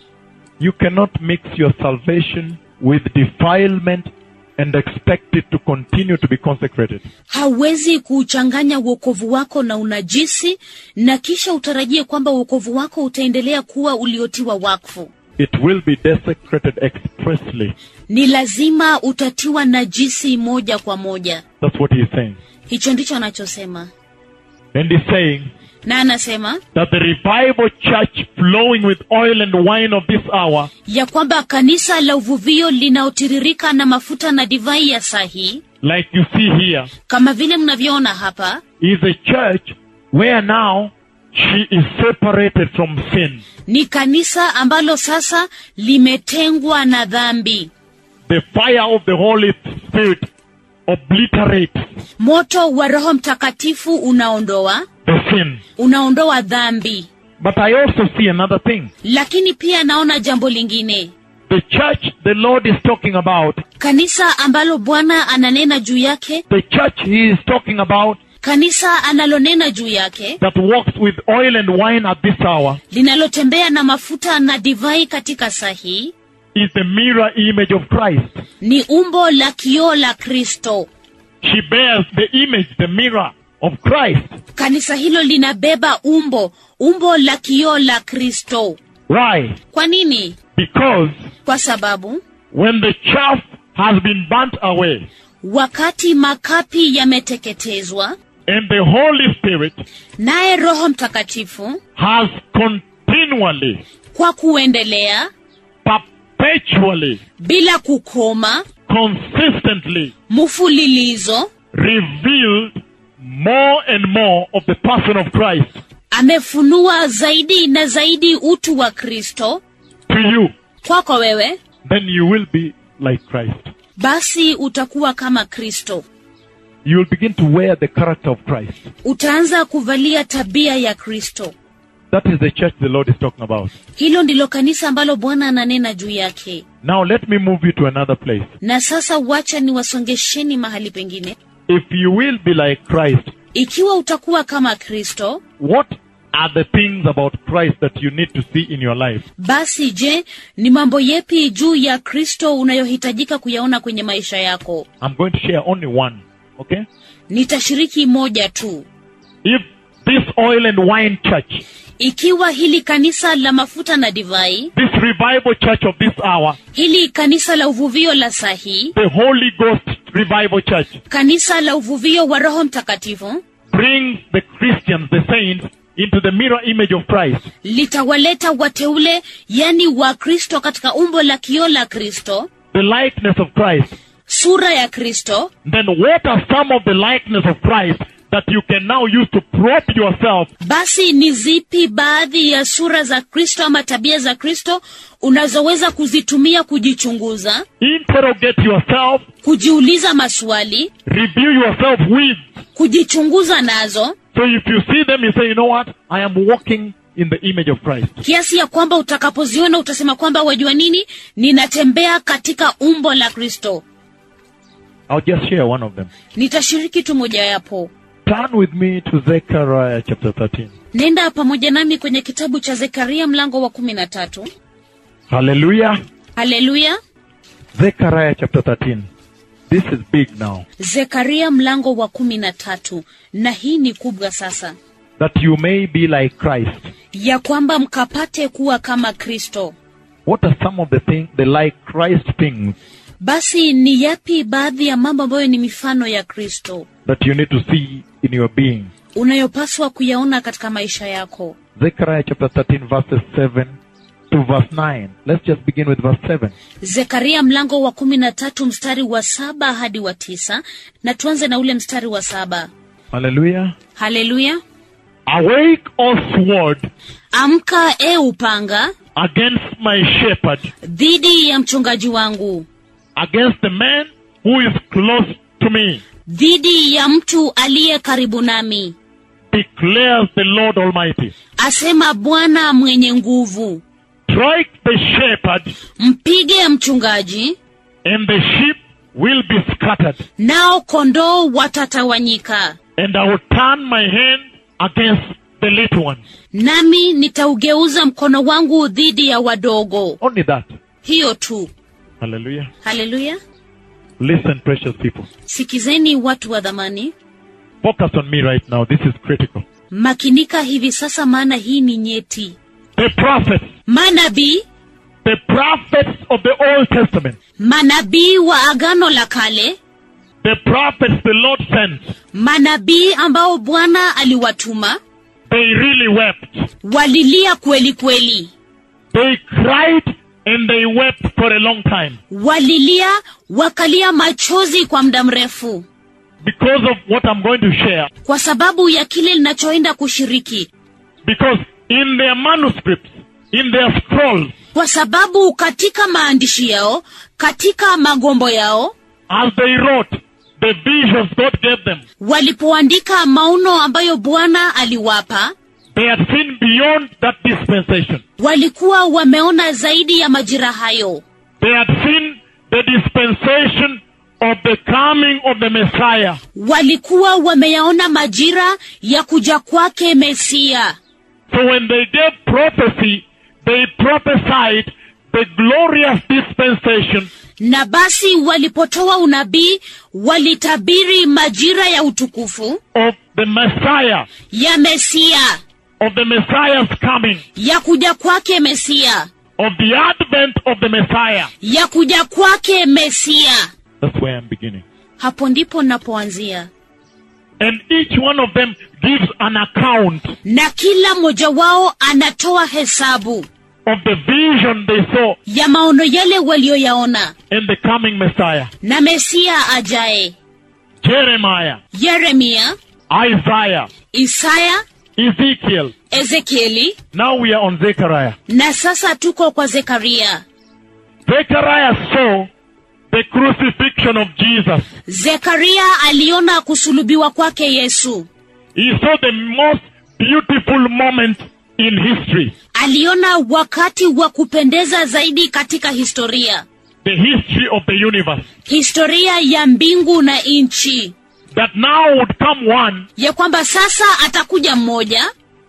You cannot mix your salvation with defilement and expect it to continue to be consecrated. hauwezi kuuchanganya uokovu wako na unajisi na kisha utarajie kwamba uokovu wako utaendelea kuwa uliotiwa wakfu It will be desecrated expressly. ni lazima utatiwa najisi moja kwa moja That's what he's saying. hicho ndicho anachosema And he's saying na anasema that the revival church flowing with oil and wine of this hour ya kwamba kanisa la uvuvio linaotiririka na mafuta na divai ya saa hii like you see here, kama vile mnavyoona hapa is a church where now she is separated from sin. ni kanisa ambalo sasa limetengwa na dhambi The fire of the Holy Spirit obliterates moto wa roho mtakatifu unaondoa the sin. unaondoa dhambi But I also see another thing. lakini pia naona jambo lingine The church the Lord is talking about, kanisa ambalo bwana ananena juu yake the church he is talking about kanisa analonena juu yake that walks with oil and wine at this hour linalotembea na mafuta na divai katika saa hii is the mirror image of Christ. ni umbo la kioo la kristo She bears the image, the mirror of Christ. kanisa hilo linabeba umbo umbo la kioo la kristo Why? kwa nini Because kwa sababu when the chaff has been burnt away wakati makapi yameteketezwa and the Holy Spirit naye roho mtakatifu has continually, kwa kuendelea perpetually, bila kukoma consistently mfululizo revealed more and more of the person of Christ amefunua zaidi na zaidi utu wa kristo to you, kwako wewe then you will be like Christ. basi utakuwa kama kristo You will begin to wear the character of Christ. utaanza kuvalia tabia ya kristo That is the church the Lord is talking about. hilo ndilo kanisa ambalo bwana ananena juu yake Now let me move you to another place. na sasa wacha niwasongesheni mahali pengine If you will be like Christ, ikiwa utakuwa kama kristo what are the things about Christ that you need to see in your life? basi je ni mambo yepi juu ya kristo unayohitajika kuyaona kwenye maisha yako I'm going to share only one. Okay? nitashiriki moja tu If this oil and wine church, ikiwa hili kanisa la mafuta na divai this revival church of this hour, hili kanisa la uvuvio la sahi the Holy Ghost revival church, kanisa la uvuvio wa roho mtakatifu brings the Christians, the saints, into the mirror image of Christ, litawaleta wateule yani wa kristo katika umbo la kio la kristo the likeness of Christ, sura ya kristo then what are some of the likeness of Christ that you can now use to prop yourself basi ni zipi baadhi ya sura za kristo ama tabia za kristo unazoweza kuzitumia kujichunguza interrogate yourself, kujiuliza maswali review yourself with. kujichunguza nazo So if you see them, you say, you know what? I am walking in the image of Christ. kiasi ya kwamba utakapoziona utasema kwamba wajua nini ninatembea katika umbo la kristo I'll just share one of them. nitashiriki tu mojayapo Turn with me to Zechariah chapter 13. nenda pamoja nami kwenye kitabu cha zekaria mlango wa kumi na tatu Hallelujah. haleluya Zechariah chapter 13. This is big now. zekaria mlango wa kumi na tatu na hii ni kubwa sasa That you may be like Christ. ya kwamba mkapate kuwa kama kristo What are some of the things, the like Christ things basi ni yapi baadhi ya mambo ambayo ni mifano ya kristo that you need to see in your being? unayopaswa kuyaona katika maisha yako Zechariah chapter 13 verses 7 to verse 9. Let's just begin with verse 7. zekaria mlango wa kumi na tatu mstari wa saba hadi wa tisa na tuanze na ule mstari wa saba Hallelujah. haleluya Awake, O sword, amka e upanga against my shepherd, dhidi ya mchungaji wangu against the man who is close to me, dhidi ya mtu aliye karibu nami declares the Lord Almighty. asema bwana mwenye nguvu Strike the shepherd, mpige mchungaji and the sheep will be scattered, nao kondoo watatawanyika and I will turn my hand against the little ones. nami nitaugeuza mkono wangu dhidi ya wadogo Only that. hiyo tu Hallelujah. haleluya Listen, precious people. sikizeni watu wa dhamani Focus on me right now. This is critical. makinika hivi sasa maana hii ni nyeti The prophets, manabii the prophets of the Old Testament, manabii wa agano la kale the prophets the Lord sent, manabii ambao bwana aliwatuma they really wept. walilia kweli kweli They cried and they wept for a long time walilia wakalia machozi kwa muda mrefu because of what I'm going to share. kwa sababu ya kile linachoenda kushiriki Because in their manuscripts, in their scrolls, kwa sababu katika maandishi yao katika magombo yao as they wrote, the visions God gave them, walipoandika maono ambayo bwana aliwapa they had seen beyond that dispensation. walikuwa wameona zaidi ya majira hayo They had seen the dispensation of the coming of the Messiah. walikuwa wameyaona majira ya kuja kwake mesia So when they gave prophecy, they prophesied the glorious dispensation na basi walipotoa unabii walitabiri majira ya utukufu of the Messiah, ya mesia of the Messiah's coming, ya kuja kwake mesia of the advent of the Messiah. ya kuja kwake mesia That's where I'm beginning. hapo ndipo napoanzia And each one of them gives an account na kila mmoja wao anatoa hesabu of the vision they saw ya maono yale walioyaona in the coming Messiah. na mesia ajaye Jeremiah, yeremia Isaiah, isaya Ezekiel. ezekieli Now we are on Zechariah. na sasa tuko kwa zekaria Zechariah saw the crucifixion of Jesus. zekaria aliona kusulubiwa kwake yesu He saw the most beautiful moment in history. aliona wakati wa kupendeza zaidi katika historia The history of the universe. historia ya mbingu na nchi That now would come one ya kwamba sasa atakuja mmoja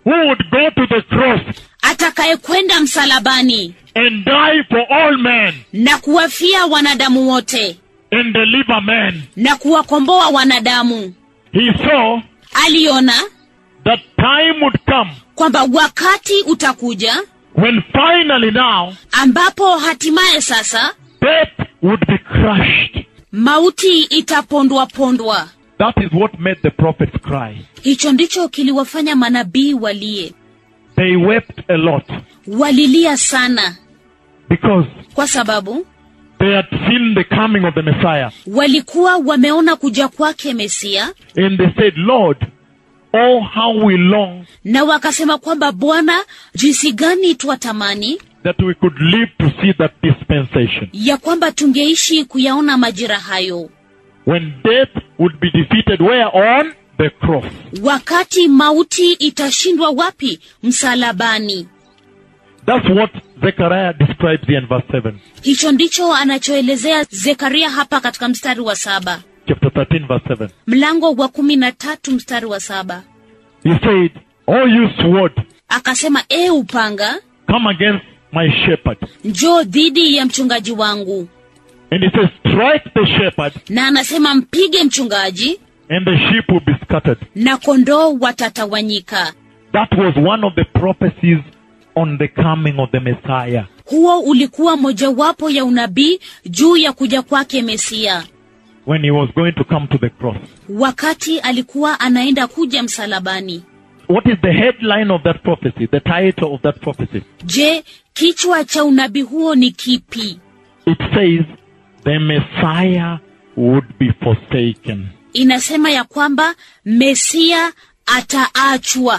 who would go to the cross atakayekwenda msalabani and die for all men na kuwafia wanadamu wote and deliver men. na kuwakomboa wanadamu He saw aliona that time would come kwamba wakati utakuja when finally now ambapo hatimaye sasa death would be crushed. mauti itapondwa pondwa That is what made the prophets cry. hicho ndicho kiliwafanya manabii walie They wept a lot walilia sana because kwa sababu they had seen the coming of the Messiah. walikuwa wameona kuja kwake mesia And they said, Lord, oh, how we long na wakasema kwamba bwana jinsi gani twatamani that we could live to see that dispensation ya kwamba tungeishi kuyaona majira hayo when death would be defeated where on the cross wakati mauti itashindwa wapi msalabani that's what zechariah describes here in verse 7 hicho ndicho anachoelezea zekaria hapa katika mstari wa saba chapter 13 verse 7 mlango wa kumi na tatu mstari wa saba he said oh you sword akasema e upanga come against my shepherd njoo dhidi ya mchungaji wangu and he says strike the shepherd na anasema mpige mchungaji and the sheep will be scattered na kondoo watatawanyika that was one of the prophecies on the coming of the messiah huo ulikuwa mojawapo ya unabii juu ya kuja kwake mesia when he was going to come to the cross wakati alikuwa anaenda kuja msalabani what is the headline of that prophecy the title of that prophecy je kichwa cha unabii huo ni kipi it says the Messiah would be forsaken. inasema ya kwamba mesia ataachwa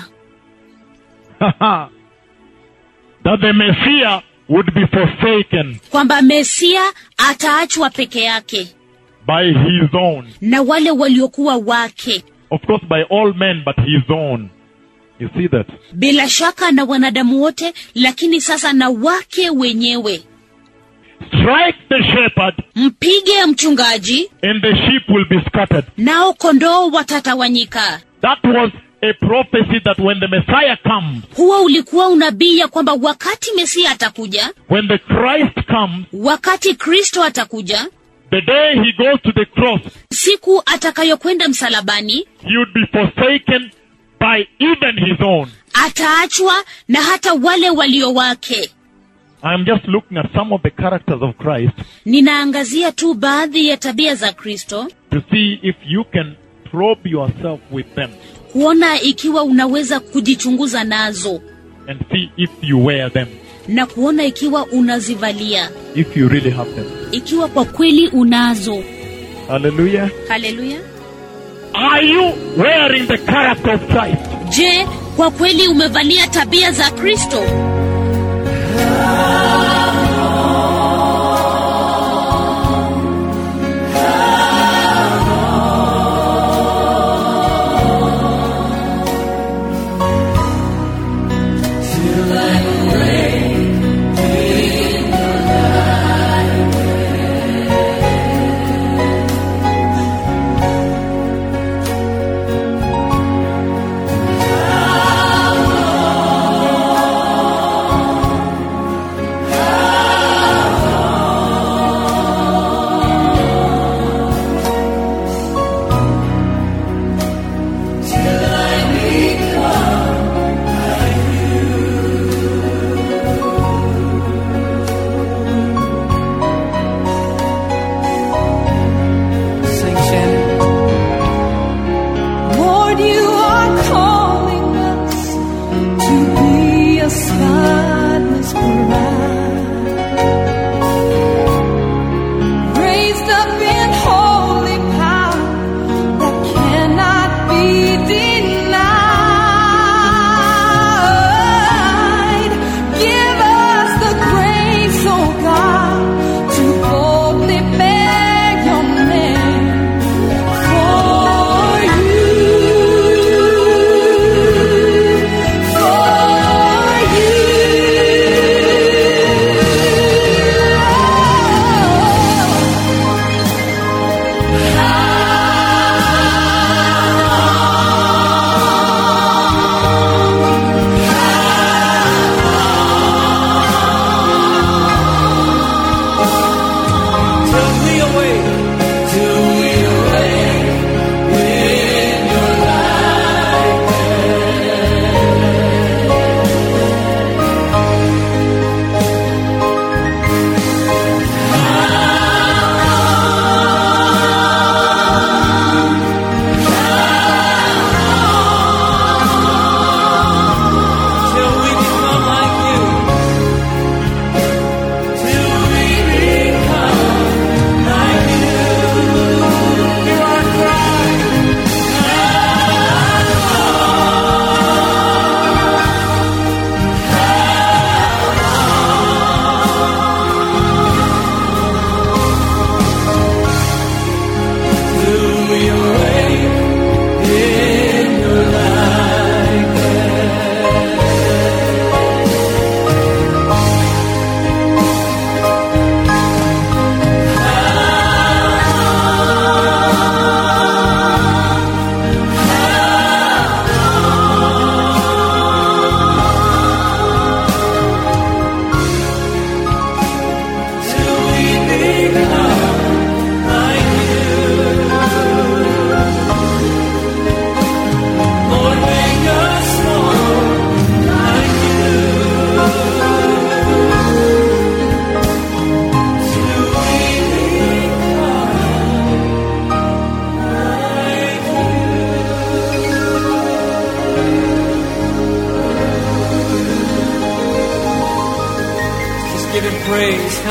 that the Messiah would be forsaken kwamba mesia ataachwa peke yake by his own. na wale waliokuwa wake Of course, by all men, but his own. You see that? bila shaka na wanadamu wote lakini sasa na wake wenyewe Strike the shepherd, mpige mchungaji and the sheep will be scattered. nao kondoo watatawanyika That was a prophecy that when the Messiah comes, huo ulikuwa unabii ya kwamba wakati mesia atakuja when the Christ comes, wakati kristo atakuja the day he goes to the cross, siku atakayokwenda msalabani he would be forsaken by even his own. ataachwa na hata wale walio wake I'm just looking at some of the characters of Christ ninaangazia tu baadhi ya tabia za kristo to see if you can probe yourself with them kuona ikiwa unaweza kujichunguza nazo and see if you wear them, na kuona ikiwa unazivalia if you really have them. ikiwa kwa kweli unazo Hallelujah. haleluya Are you wearing the character of Christ? je kwa kweli umevalia tabia za kristo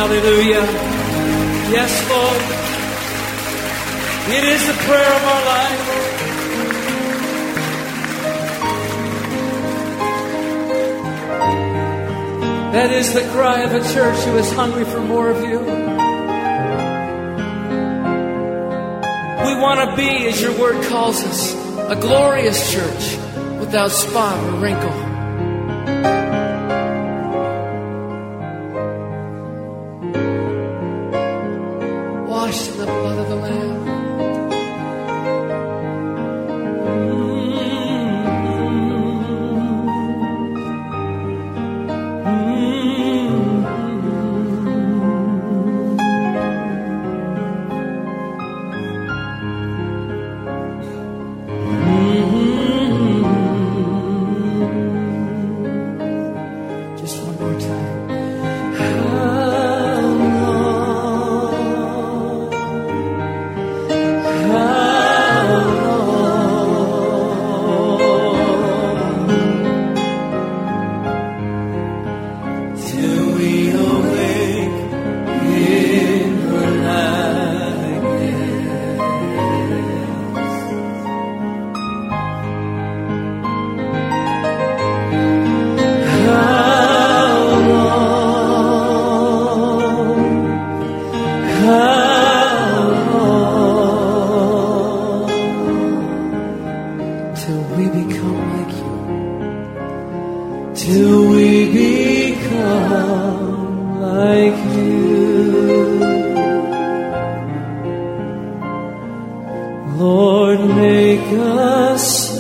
Hallelujah. Yes, Lord. It is the prayer of our life. That is the cry of a church who is hungry for more of you. We want to be, as your word calls us, a glorious church without spot or wrinkle. Washed in the blood of the Lamb. Just one more time. Till we awake in your Till we become like you. Till we become like you. Lord, make us